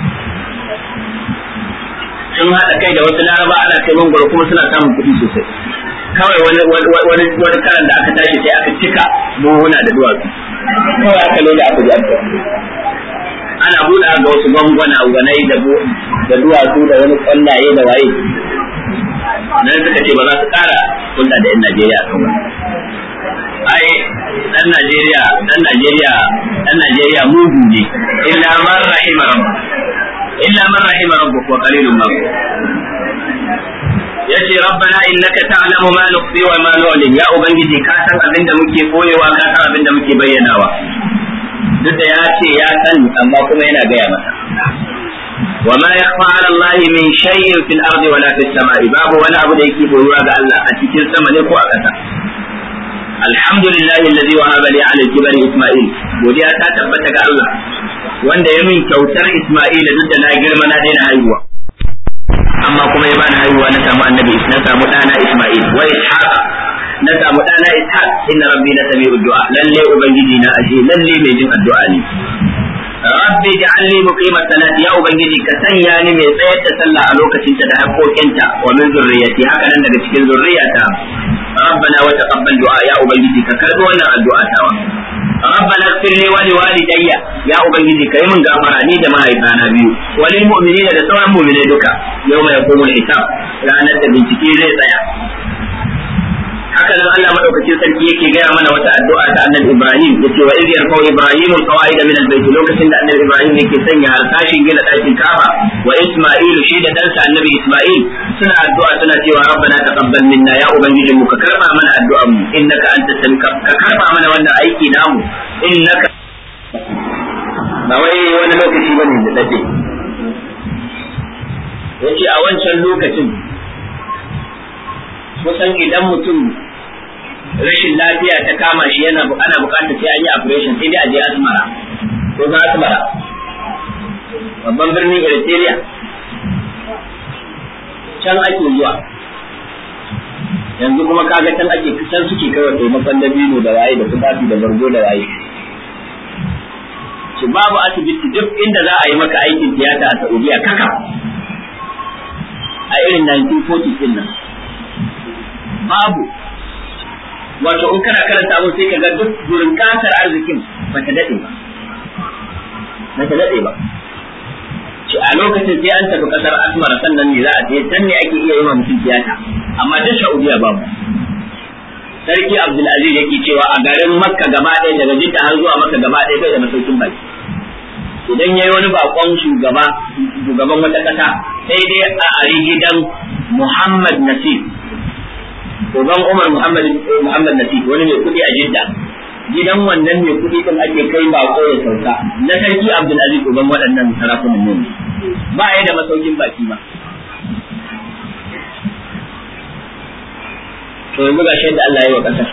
sun haɗa kai da wasu laraba ana kai mangwaro kuma suna samun kuɗi sosai kawai wani wani wani karan da aka tashi sai aka cika buhuna da duwatsu kawai aka loda aka ji aka ana buɗa ga wasu gwangwana gwanai da da duwatsu da wani kwallaye da waye nan suka ce ba za su ƙara hulɗa da 'yan Najeriya kan wani ai dan Najeriya dan Najeriya dan Najeriya mugu ne illa man rahima rabba illa man rahima rabbuk wa qalilun ma yace rabbana innaka ta'lamu ma nukhfi wa ma nu'lin ya ubangiji ka san abinda muke koyewa ka san abinda muke bayyanawa duk da ya ce ya sani amma kuma yana gaya masa وما يخفى على الله من شيء في الأرض ولا في السماء باب ولا أبو ديكي بوروا الله أتكين سما لكو أكتا الحمد لله الذي وهب لي على الكبر إسماعيل ودي أتا تبتك الله wanda ya min kyautar Isma'ila duk da na girma na daina haihuwa amma kuma ya bani haihuwa na samu annabi na samu ɗana Isma'il wa Ishaq na samu ɗana Ishaq inna rabbi la sami'u du'a lalle ubangiji na ashe lalle mai jin addu'a ne rabbi ja'alni muqima salati ya ubangiji ka sanya ni mai tsayar da sallah a lokacinta da haƙoƙinta wa min zurriyati haka nan daga cikin zurriyata rabbana wa taqabbal du'a ya ubangiji ka karbi wannan addu'a tawa rabbana ighfir li wa liwalidayya ya ubangiji kai min gafara ni da mahaifana biyu wa lil mu'minina da sauran mu'minai duka yawma yaqumul hisab ranar da bincike zai tsaya haka nan Allah madaukakin sarki yake gaya mana wata addu'a ta annabi Ibrahim yace wa idh yarfa'u Ibrahim al-qawaida min al-bayt lokacin da annabi Ibrahim yake sanya harsashin gina dakin Kaaba wa Isma'il shi da dansa annabi Isma'il suna addu'a suna cewa rabbana taqabbal minna ya ubangiji mu ka karba mana addu'an mu innaka antas ka karba mana wannan aiki namu innaka ba wai wani lokaci bane da dade yace a wancan lokacin kusan idan mutum rashin lafiya ta kama shi yana ana bukatar sai an yi operation sai dai a je asmara ko ga asmara babban birnin Eritrea can ake zuwa yanzu kuma kaga can ake can suke kai wa taimakon dabino da waye da tufafi da bargo da waye shi babu asibiti duk inda za a yi maka aikin tiyata a Saudiya kaka a irin 1940 din nan babu wato in kana karanta abin sai ka ga duk gurin kasar arzikin ba ta daɗe ba ba ta daɗe ba ci a lokacin sai an tafi kasar asmar sannan ne za a je can ne ake iya yi wa mutum tiyata amma duk saudiya babu sarki abdulaziz yake cewa a garin makka gaba ɗaya daga jidda har zuwa makka gaba ɗaya bai da masaukin baki idan yayi wani bakon shugaba shugaban wata ƙasa sai dai a ari gidan muhammad nasir uban Umar Muhammad Muhammad Nasif wani mai kuɗi a Jidda gidan wannan mai kuɗi din ake kai bako ya sauka na sarki Abdul Aziz uban waɗannan sarakunan ne ba ya da masaukin baki ba to yanzu ga shi da Allah ya yi wa ƙasar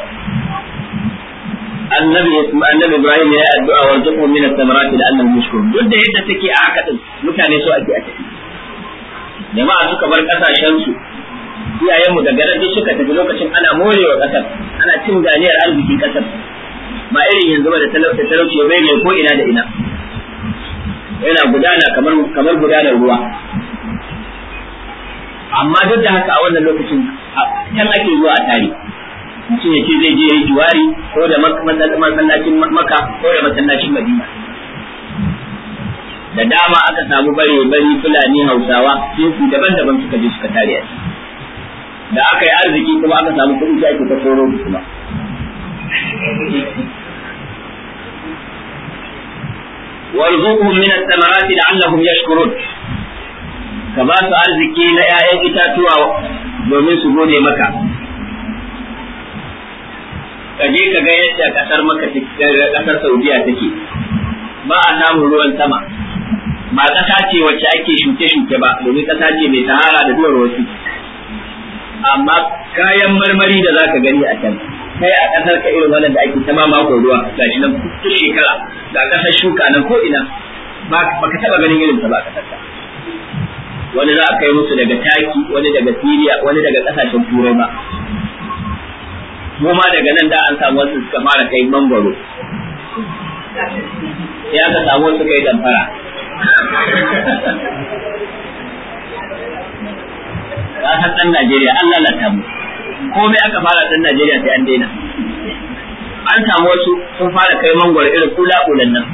annabi annabi Ibrahim ya yi addu'a wa zuqu min at-tamarati la'annahum yashkurun duk da yadda take a haka din mutane so ake a tafi jama'a suka bar kasashen su iyayenmu daga nan suka tafi lokacin ana morewa kasar ana cin ganiyar arzikin kasar ba irin yanzu ba da talauci bai mai ko ina da ina yana gudana kamar kamar gudanar ruwa amma duk da haka a wannan lokacin can ake zuwa a tare mutum ya ce zai je ya yi juwari ko da masallacin maka ko da masallacin madina da dama aka samu bare bari fulani hausawa jinsi daban-daban suka je suka tare a da aka yi arziki kuma aka samu kuɗi sai ake ta koro kuma warzuqhum min ath-thamarati la'allahum yashkurun ka ba su arziki na 'ya'yan itatuwa domin su gode maka ka je ka ga yadda kasar maka kasar Saudiya take ba a samun ruwan sama ba ƙasa ce wacce ake shuke-shuke ba domin ƙasa ce mai sahara da duwar wasu amma kayan marmari da zaka gani a can kai a kasar ka irin wannan da ake ta ma mako ruwa gashi nan ta shekara ga kasar shuka nan ko ina ba ka taba ganin irin ta ba a kasar ka wani za a kai musu daga taki wani daga Siriya wani daga kasashen turai ba mu ma daga nan da an samu wasu suka fara kai mangwaro ya ka samu wasu kai damfara ka san dan Najeriya an lalata mu komai aka fara dan Najeriya sai an daina an samu wasu sun fara kai mangwaro irin kula kulan nan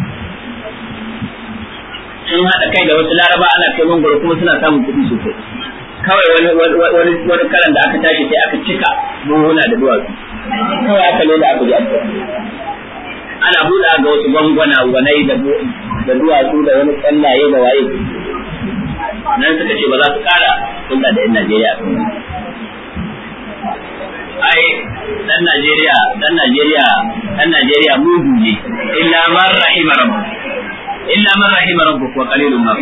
sun haɗa kai da wasu laraba ana kai mangwaro kuma suna samun kuɗi sosai kawai wani wani wani karan da aka tashi sai aka cika buhuna da duwatsu kawai aka leda aka ji ana buɗa ga wasu gwangwana wanai da duwatsu da wani tsallaye da waye nan suka ce ba za su kara hulɗa da 'yan Najeriya kan ai dan Najeriya dan Najeriya dan Najeriya mugu ne illa man rahima rabbuk illa man rahima rabbuk wa qalilun ma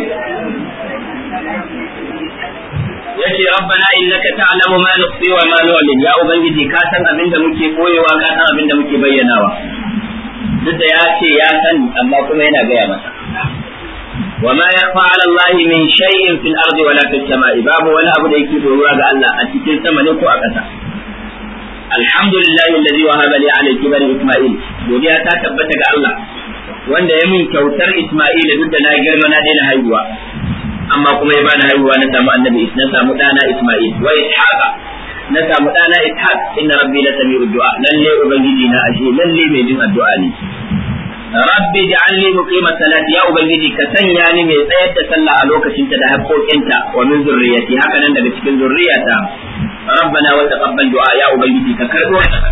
yace rabbana innaka ta'lamu ma nukhfi wa ma nu'lin ya ubangiji ka san abin da muke koyewa ka san abin da muke bayyanawa duk da ya ce ya sani amma kuma yana gaya masa wa ma yakhfa 'ala Allah min shay'in fil ardi wala fis sama'i babu wani abu da yake doruwa ga Allah a cikin sama ne ko a ƙasa alhamdulillahi alladhi wahaba li 'ala al-kibari isma'il godiya ta tabbata ga Allah wanda ya min kyautar Isma'il duk da na girma na daina haihuwa amma kuma ya bani haihuwa na samu annabi na samu dana Isma'il wa Ishaqa na samu dana Ishaq inna rabbi la sami'u du'a lalle ubangiji na ashe lalle mai jin addu'a ne rabbi ja'alni muqima salati ya ubangiji ka sanya ni mai tsayar da sallah a lokacin ta da haƙoƙinta wa min zurriyati haka nan daga cikin zurriyata rabbana wa taqabbal du'a ya ubangiji ka karbo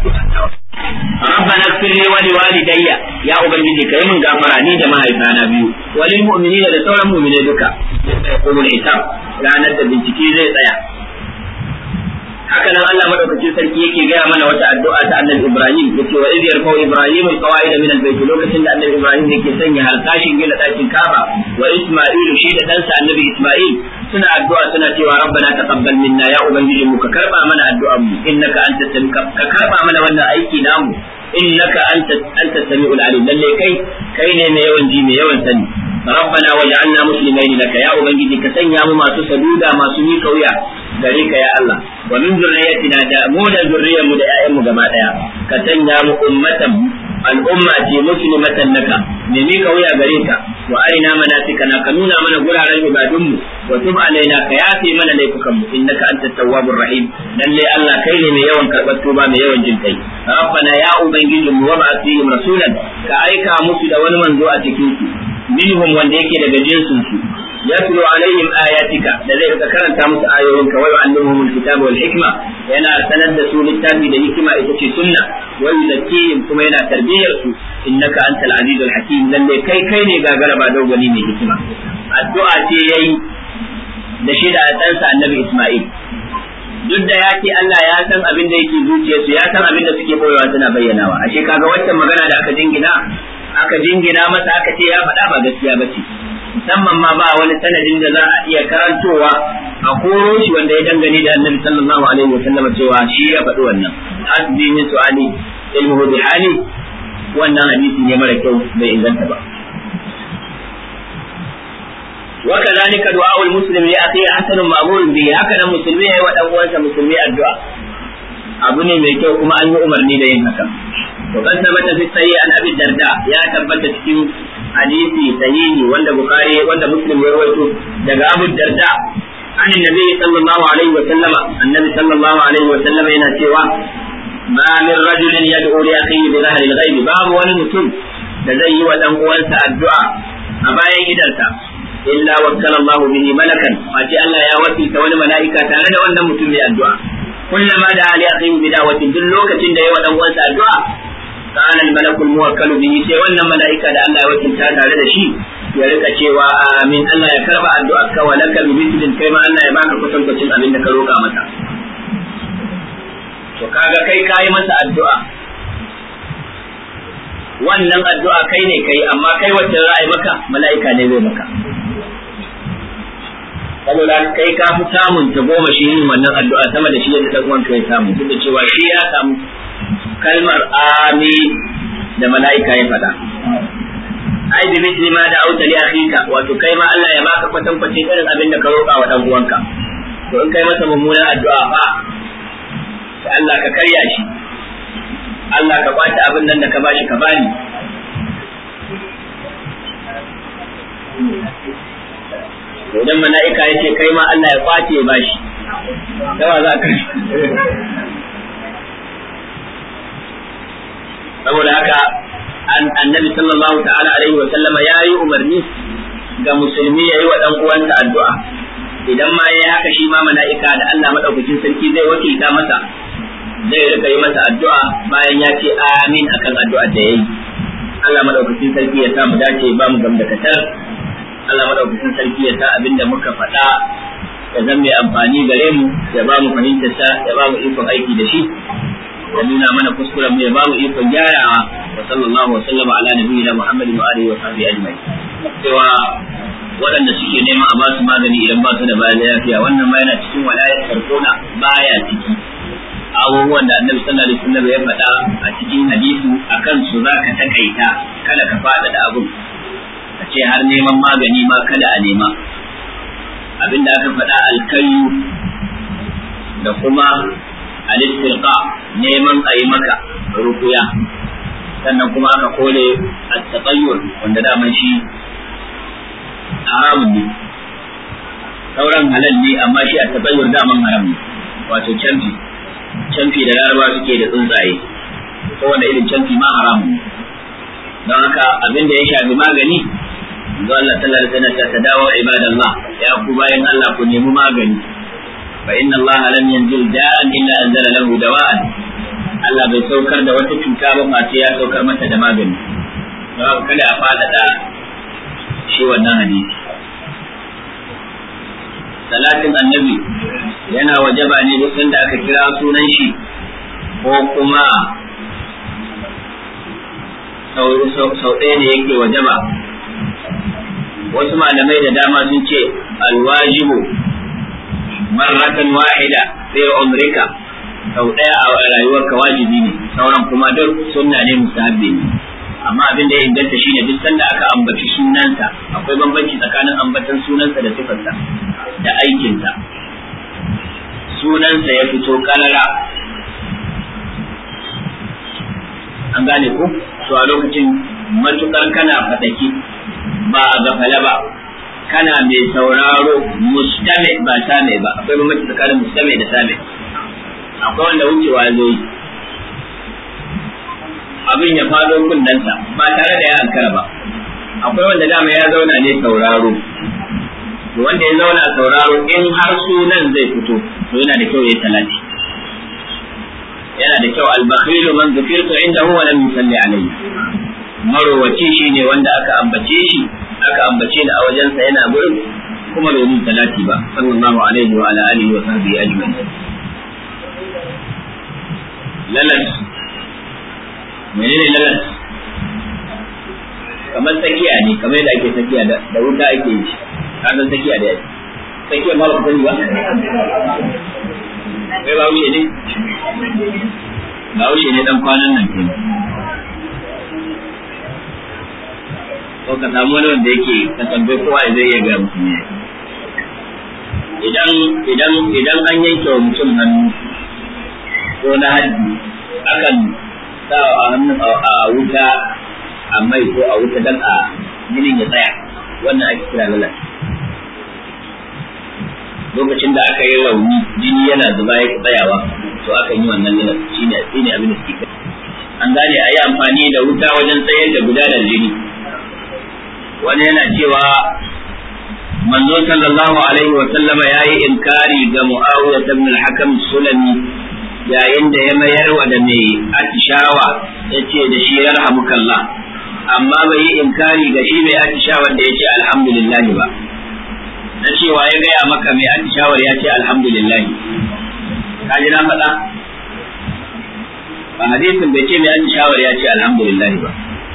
ربنا اغفر لي ولوالدي يا ubangiji kai min gafara ni da mahaifana biyu walil mu'minina da sauran mu'minai duka yaqulul hisab ranar da bincike zai tsaya haka nan Allah madaukakin sarki yake gaya mana wata addu'a ta Annabi Ibrahim yace wa idh yarfa'u Ibrahim alqawaid min albayt lokacin da Annabi Ibrahim yake sanya halkashin gina dakin Kaaba wa Isma'il shi da ɗansa Annabi Isma'il suna addu'a suna cewa rabbana taqabbal minna ya ubangiji mu ka karba mana addu'an mu innaka antas ka karba mana wannan aiki namu innaka antas antas samiul alim lalle kai kai ne mai yawan ji mai yawan sani rabbana waj'alna muslimain laka ya ubangiji ka sanya mu masu saduda masu mika wuya gare ka ya Allah wa min zurriyyatina da mu da zurriyar mu da ƴaƴan mu gaba daya ka sanya mu ummatan al'umma ce muslimatan laka me mika wuya gare ka wa arina manasikana ka nuna mana guraren ibadun mu wa tub alaina ka yafe mana laifukan mu innaka antat tawwabur rahim lalle Allah kai ne mai yawan karɓar tuba mai yawan jin kai rabbana ya ubangiji mu wa ba'athihim rasulan ka aika musu da wani manzo a cikin su minhum wanda yake daga jinsin su yatlu alaihim ayatika da zai rika karanta musu ayoyin ka wa yu'allimuhum alkitaba wal hikma yana sanar da su littafi da hikima ita ce sunna wa yuzakkihim kuma yana tarbiyyar su innaka antal azizul hakim lalle kai kai ne gagara ba dogani mai hikima addu'a ce yayi da shi da ɗansa annabi Isma'il duk da ya ce Allah ya san abin da yake zuciyarsu ya san abin da suke boyewa suna bayyanawa ashe kaga waccan magana da aka jingina aka jingina masa aka ce ya faɗa ba gaskiya ba ce musamman ma ba wani sanadin da za a iya karantowa a koro shi wanda ya dangane da annabi sallallahu alaihi wa sallam cewa shi ya faɗi wannan hasbi min su'ali ilmuhu bi hali wannan hadisi ne mara kyau bai inganta ba وكذلك دعاء المسلم لأخيه حسن مأمور به هكذا مسلمي ودان uwansa musulmi addu'a abu ne mai kyau kuma an yi umarni da yin haka to kan tabbata fi sayi an abi darda ya tabbata cikin hadisi sahihi wanda bukhari wanda muslim ya rawaito daga abu darda an annabi sallallahu alaihi wa sallama annabi sallallahu alaihi wa sallama yana cewa ma min rajulin yad'u li akhihi bi dhahri al-ghaib babu wani mutum da zai yi wa dan uwansa addu'a a bayan gidansa illa wakkala Allah bihi malakan face Allah ya wakilta wani mala'ika tare da wannan mutum mai addu'a kullama da ali akhihi bi da'watin duk lokacin da ya wa dan uwansa addu'a kana al malakul muwakkal bihi sai wannan mala'ika da Allah ya wakilta tare da shi ya rika cewa amin Allah ya karba addu'a ka wa laka bi mithlin kai ma Allah ya baka kwatankwacin abin da ka roka masa to kaga kai kai masa addu'a wannan addu'a kai ne kai amma kai wacce za a yi maka mala'ika ne zai maka saboda kai ka fi samun ta goma shi yin wannan addu'a sama da shi yadda ta uwanka ya samu duk da cewa shi ya samu kalmar ami da mala'ika ya faɗa ai bi misli ma da auta li akhika wato kai ma Allah ya baka kwatan kwace irin abin da ka roƙa wa dan uwanka to in kai masa mummunan addu'a fa sai Allah ka karya shi Allah ka kwace abin nan da ka bashi ka bani idan mala'ika ya ce kai ma Allah ya kwace ya bashi yawa za ka saboda haka annabi sallallahu ta'ala alaihi wa sallama ya yi umarni ga musulmi ya yi wa ɗan uwansa addu'a idan ma ya haka shi ma mala'ika da Allah madaukakin sarki zai wakilta masa zai rika yi masa addu'a bayan ya ce amin akan addu'ar da ya yi Allah madaukakin sarki ya samu dace ba mu gamdakatar Allah madaukakin sarki ya sa abinda muka faɗa ya zama mai amfani gare mu ya ba mu fahimtar sa ya ba mu ikon aiki da shi ya nuna mana kuskuren mu ya ba mu ikon gyarawa wa sallallahu wa sallama ala nabiyina Muhammadin wa alihi wa sahbihi ajma'in cewa waɗanda suke neman a ba su magani idan ba su da bayan lafiya wannan ma yana cikin walayar sarkona baya ciki abubuwan da annabi sallallahu alaihi wasallam ya faɗa a cikin hadisi akan su zaka takaita kada ka faɗa da abun a ce har neman magani ma kada a nema abinda aka faɗa alkayu da kuma alistilqa neman a yi maka rukuya sannan kuma aka kole at-taqayyur wanda daman shi haramun ne sauran halal ne amma shi at-taqayyur daman haram ne wato canfi canfi da laraba suke da tsuntsaye kowane irin canfi ma haramun ne don haka abin da ya shafi magani yanzu Allah sallallahu alaihi wasallam ta dawo ibadallah ya ku bayan Allah ku nemi magani fa inna Allah lam yanzil da'an illa anzala lahu dawa'an Allah bai saukar da wata cuta ba face ya saukar mata da magani don haka kada a fadada shi wannan hadisi salatin annabi yana wajaba ne duk sanda aka kira sunan shi ko kuma sau ɗaya ne yake wajaba wasu malamai da dama sun ce alwajibu marratan wahida fi umrika sau ɗaya a rayuwarka wajibi ne sauran kuma duk sunna ne musahabbi ne amma abin da ya inganta shine duk sanda aka ambaci sunansa akwai bambanci tsakanin ambatan sunansa da sifarsa da aikinsa sunansa ya fito karara an gane ku to a lokacin matukar kana fadaki ba a gafala ba kana mai sauraro mustame ba same ba akwai bambanci tsakanin mustame da same akwai wanda wucewa zo yi abin ya fado kundansa ba tare da ya ankara ba akwai wanda dama ya zauna ne sauraro wanda ya zauna sauraro in har sunan zai fito to yana da kyau ya talati yana da kyau albakhilu man zukirtu indahu wa lam yusalli alayhi marowaci shine wanda aka ambace shi aka ambace ni a wajensa yana gurin kuma bai mun talati ba sallallahu alaihi wa ala alihi wa sahbihi ajma'in lalas menene lalas kamar tsakiya ne kamar yadda ake tsakiya da wuta ake yi ka san tsakiya da yake tsakiya ma ba ku sani ba kai ba wuce ne ba wuce ne dan kwanan nan ke ko ka samu wani wanda yake ka tambaye kowa zai iya ga mutum ne idan idan idan an yanke wa mutum hannu ko na haddi akan sa a hannun a wuta a mai ko a wuta dan a jinin ya tsaya wannan ake kira lalas lokacin da aka yi rauni jini yana zuba ya tsayawa to aka yi wannan lalas shine shine abin da suke an gane a yi amfani da wuta wajen tsayar da gudanar jini wani yana cewa manzo sallallahu alaihi wa sallama yayi inkari ga muawiya ibn al-hakam sulami yayin da ya mayar wa da mai atishawa yace da shi yarhamukallah amma bai yi inkari ga shi mai atishawar da yace alhamdulillah ba na cewa ya gaya maka mai atishawar ya ce alhamdulillah ka ji na faɗa ba hadisin bai ce mai atishawar ya ce alhamdulillah ba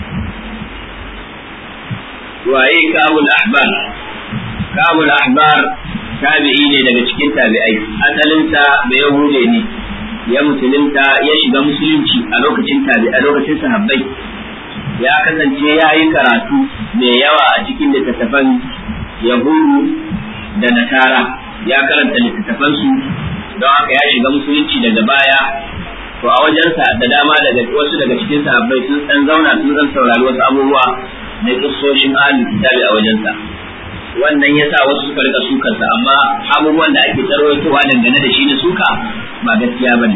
waye kabul ahbar kabul ahbar tabi'i ne daga cikin tabi'ai asalinsa bai yahude ne ya musulunta ya shiga musulunci a lokacin tabi'a lokacin sahabbai ya kasance ya yi karatu mai yawa a cikin littattafan yahudu da nasara ya karanta littattafansu don haka ya shiga musulunci daga baya to a wajensa da dama daga wasu daga cikin sahabbai sun san zauna sun san saurari wasu abubuwa na kissoshin ahlul kitabi a wajensa wannan yasa wasu suka rika sukarsa amma abubuwan da ake tarwaitowa dangane da shi na suka ba gaskiya bane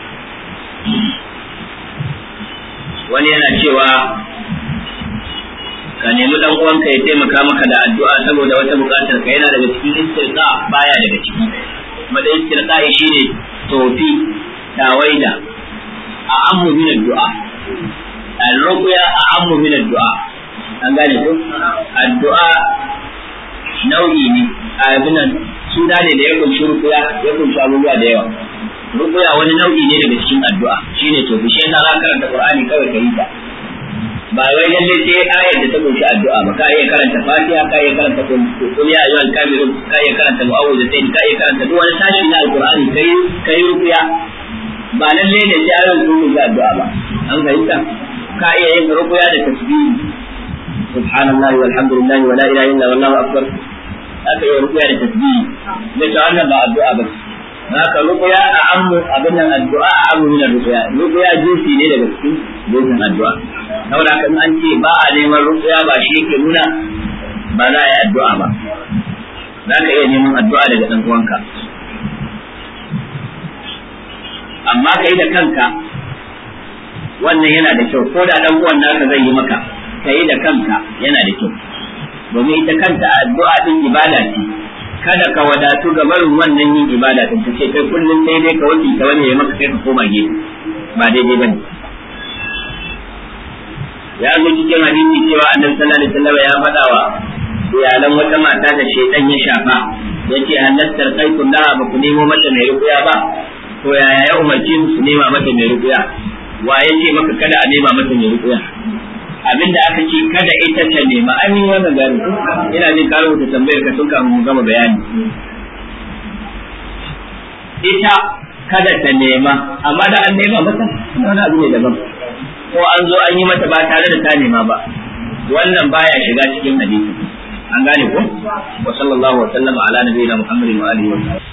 wani yana cewa ka nemi dan uwanka ya taimaka maka da addu'a saboda wata bukatar ka yana daga cikin istirqa baya daga ciki kuma da istirqa shine tofi tawaida a ammu min addu'a al-ruqya a ammu min addu'a an gane ko addu'a nau'i ne abinan suna ne da ya kunshi rukuya ya kunshi abubuwa da yawa rukuya wani nau'i ne daga cikin addu'a shine to bishe na za karanta qur'ani kawai ka yi ta ba wai lalle sai ayar da ta kunshi addu'a ba ka iya karanta fatiha ka iya karanta qul ya ayyuhal kafirun ka iya karanta mu'awwidatayn ka iya karanta duk wani sashi na alqur'ani kai kai rukuya ba lalle ne sai ayoyin sun kunshi addu'a ba an fahimta ka iya yin rukuya da tasbihi subhanallahi walhamdulillahi wala ilaha illa wallahu akbar aka iya rukuya da tasbihi da ta wannan ba addu'a ba haka rukuya a amu abin nan addu'a a amu min rukuya rukuya jinsi ne daga cikin jinsin addu'a saboda haka in an ce ba a neman rukuya ba shi yake nuna ba za a yi addu'a ba za ka iya neman addu'a daga ɗan uwanka amma ka yi da kanka wannan yana da kyau ko da ɗan uwan naka zai yi maka ka yi da kanka yana da kyau domin ita kanta addu'a din ibada ce kada ka wadatu ga barin wannan yin ibada din ta ce kai kullum sai dai ka wuce ta wani ya maka kai ka koma gefe ba daidai bane ya zo cikin hadisi cewa annabi sallallahu alaihi wasallam ya faɗa wa iyalan wata mata da shaitan ya shafa yace halattar kai kullaha ba ku nemo mata mai rukuya ba to yaya ya umarci su nema mata mai rukuya wa yace maka kada a nema mata mai rukuya abinda aka ce kada ita ta nema an yi wannan gani ina jin ka rubuta tambayar ka tun kafin mu gama bayani ita kada ta nema amma da an nema mata wani abu ne daban ko an zo an yi mata ba tare da ta nema ba wannan baya shiga cikin hadisi an gane ko wa sallallahu wa sallama ala nabiyina muhammadin wa alihi wa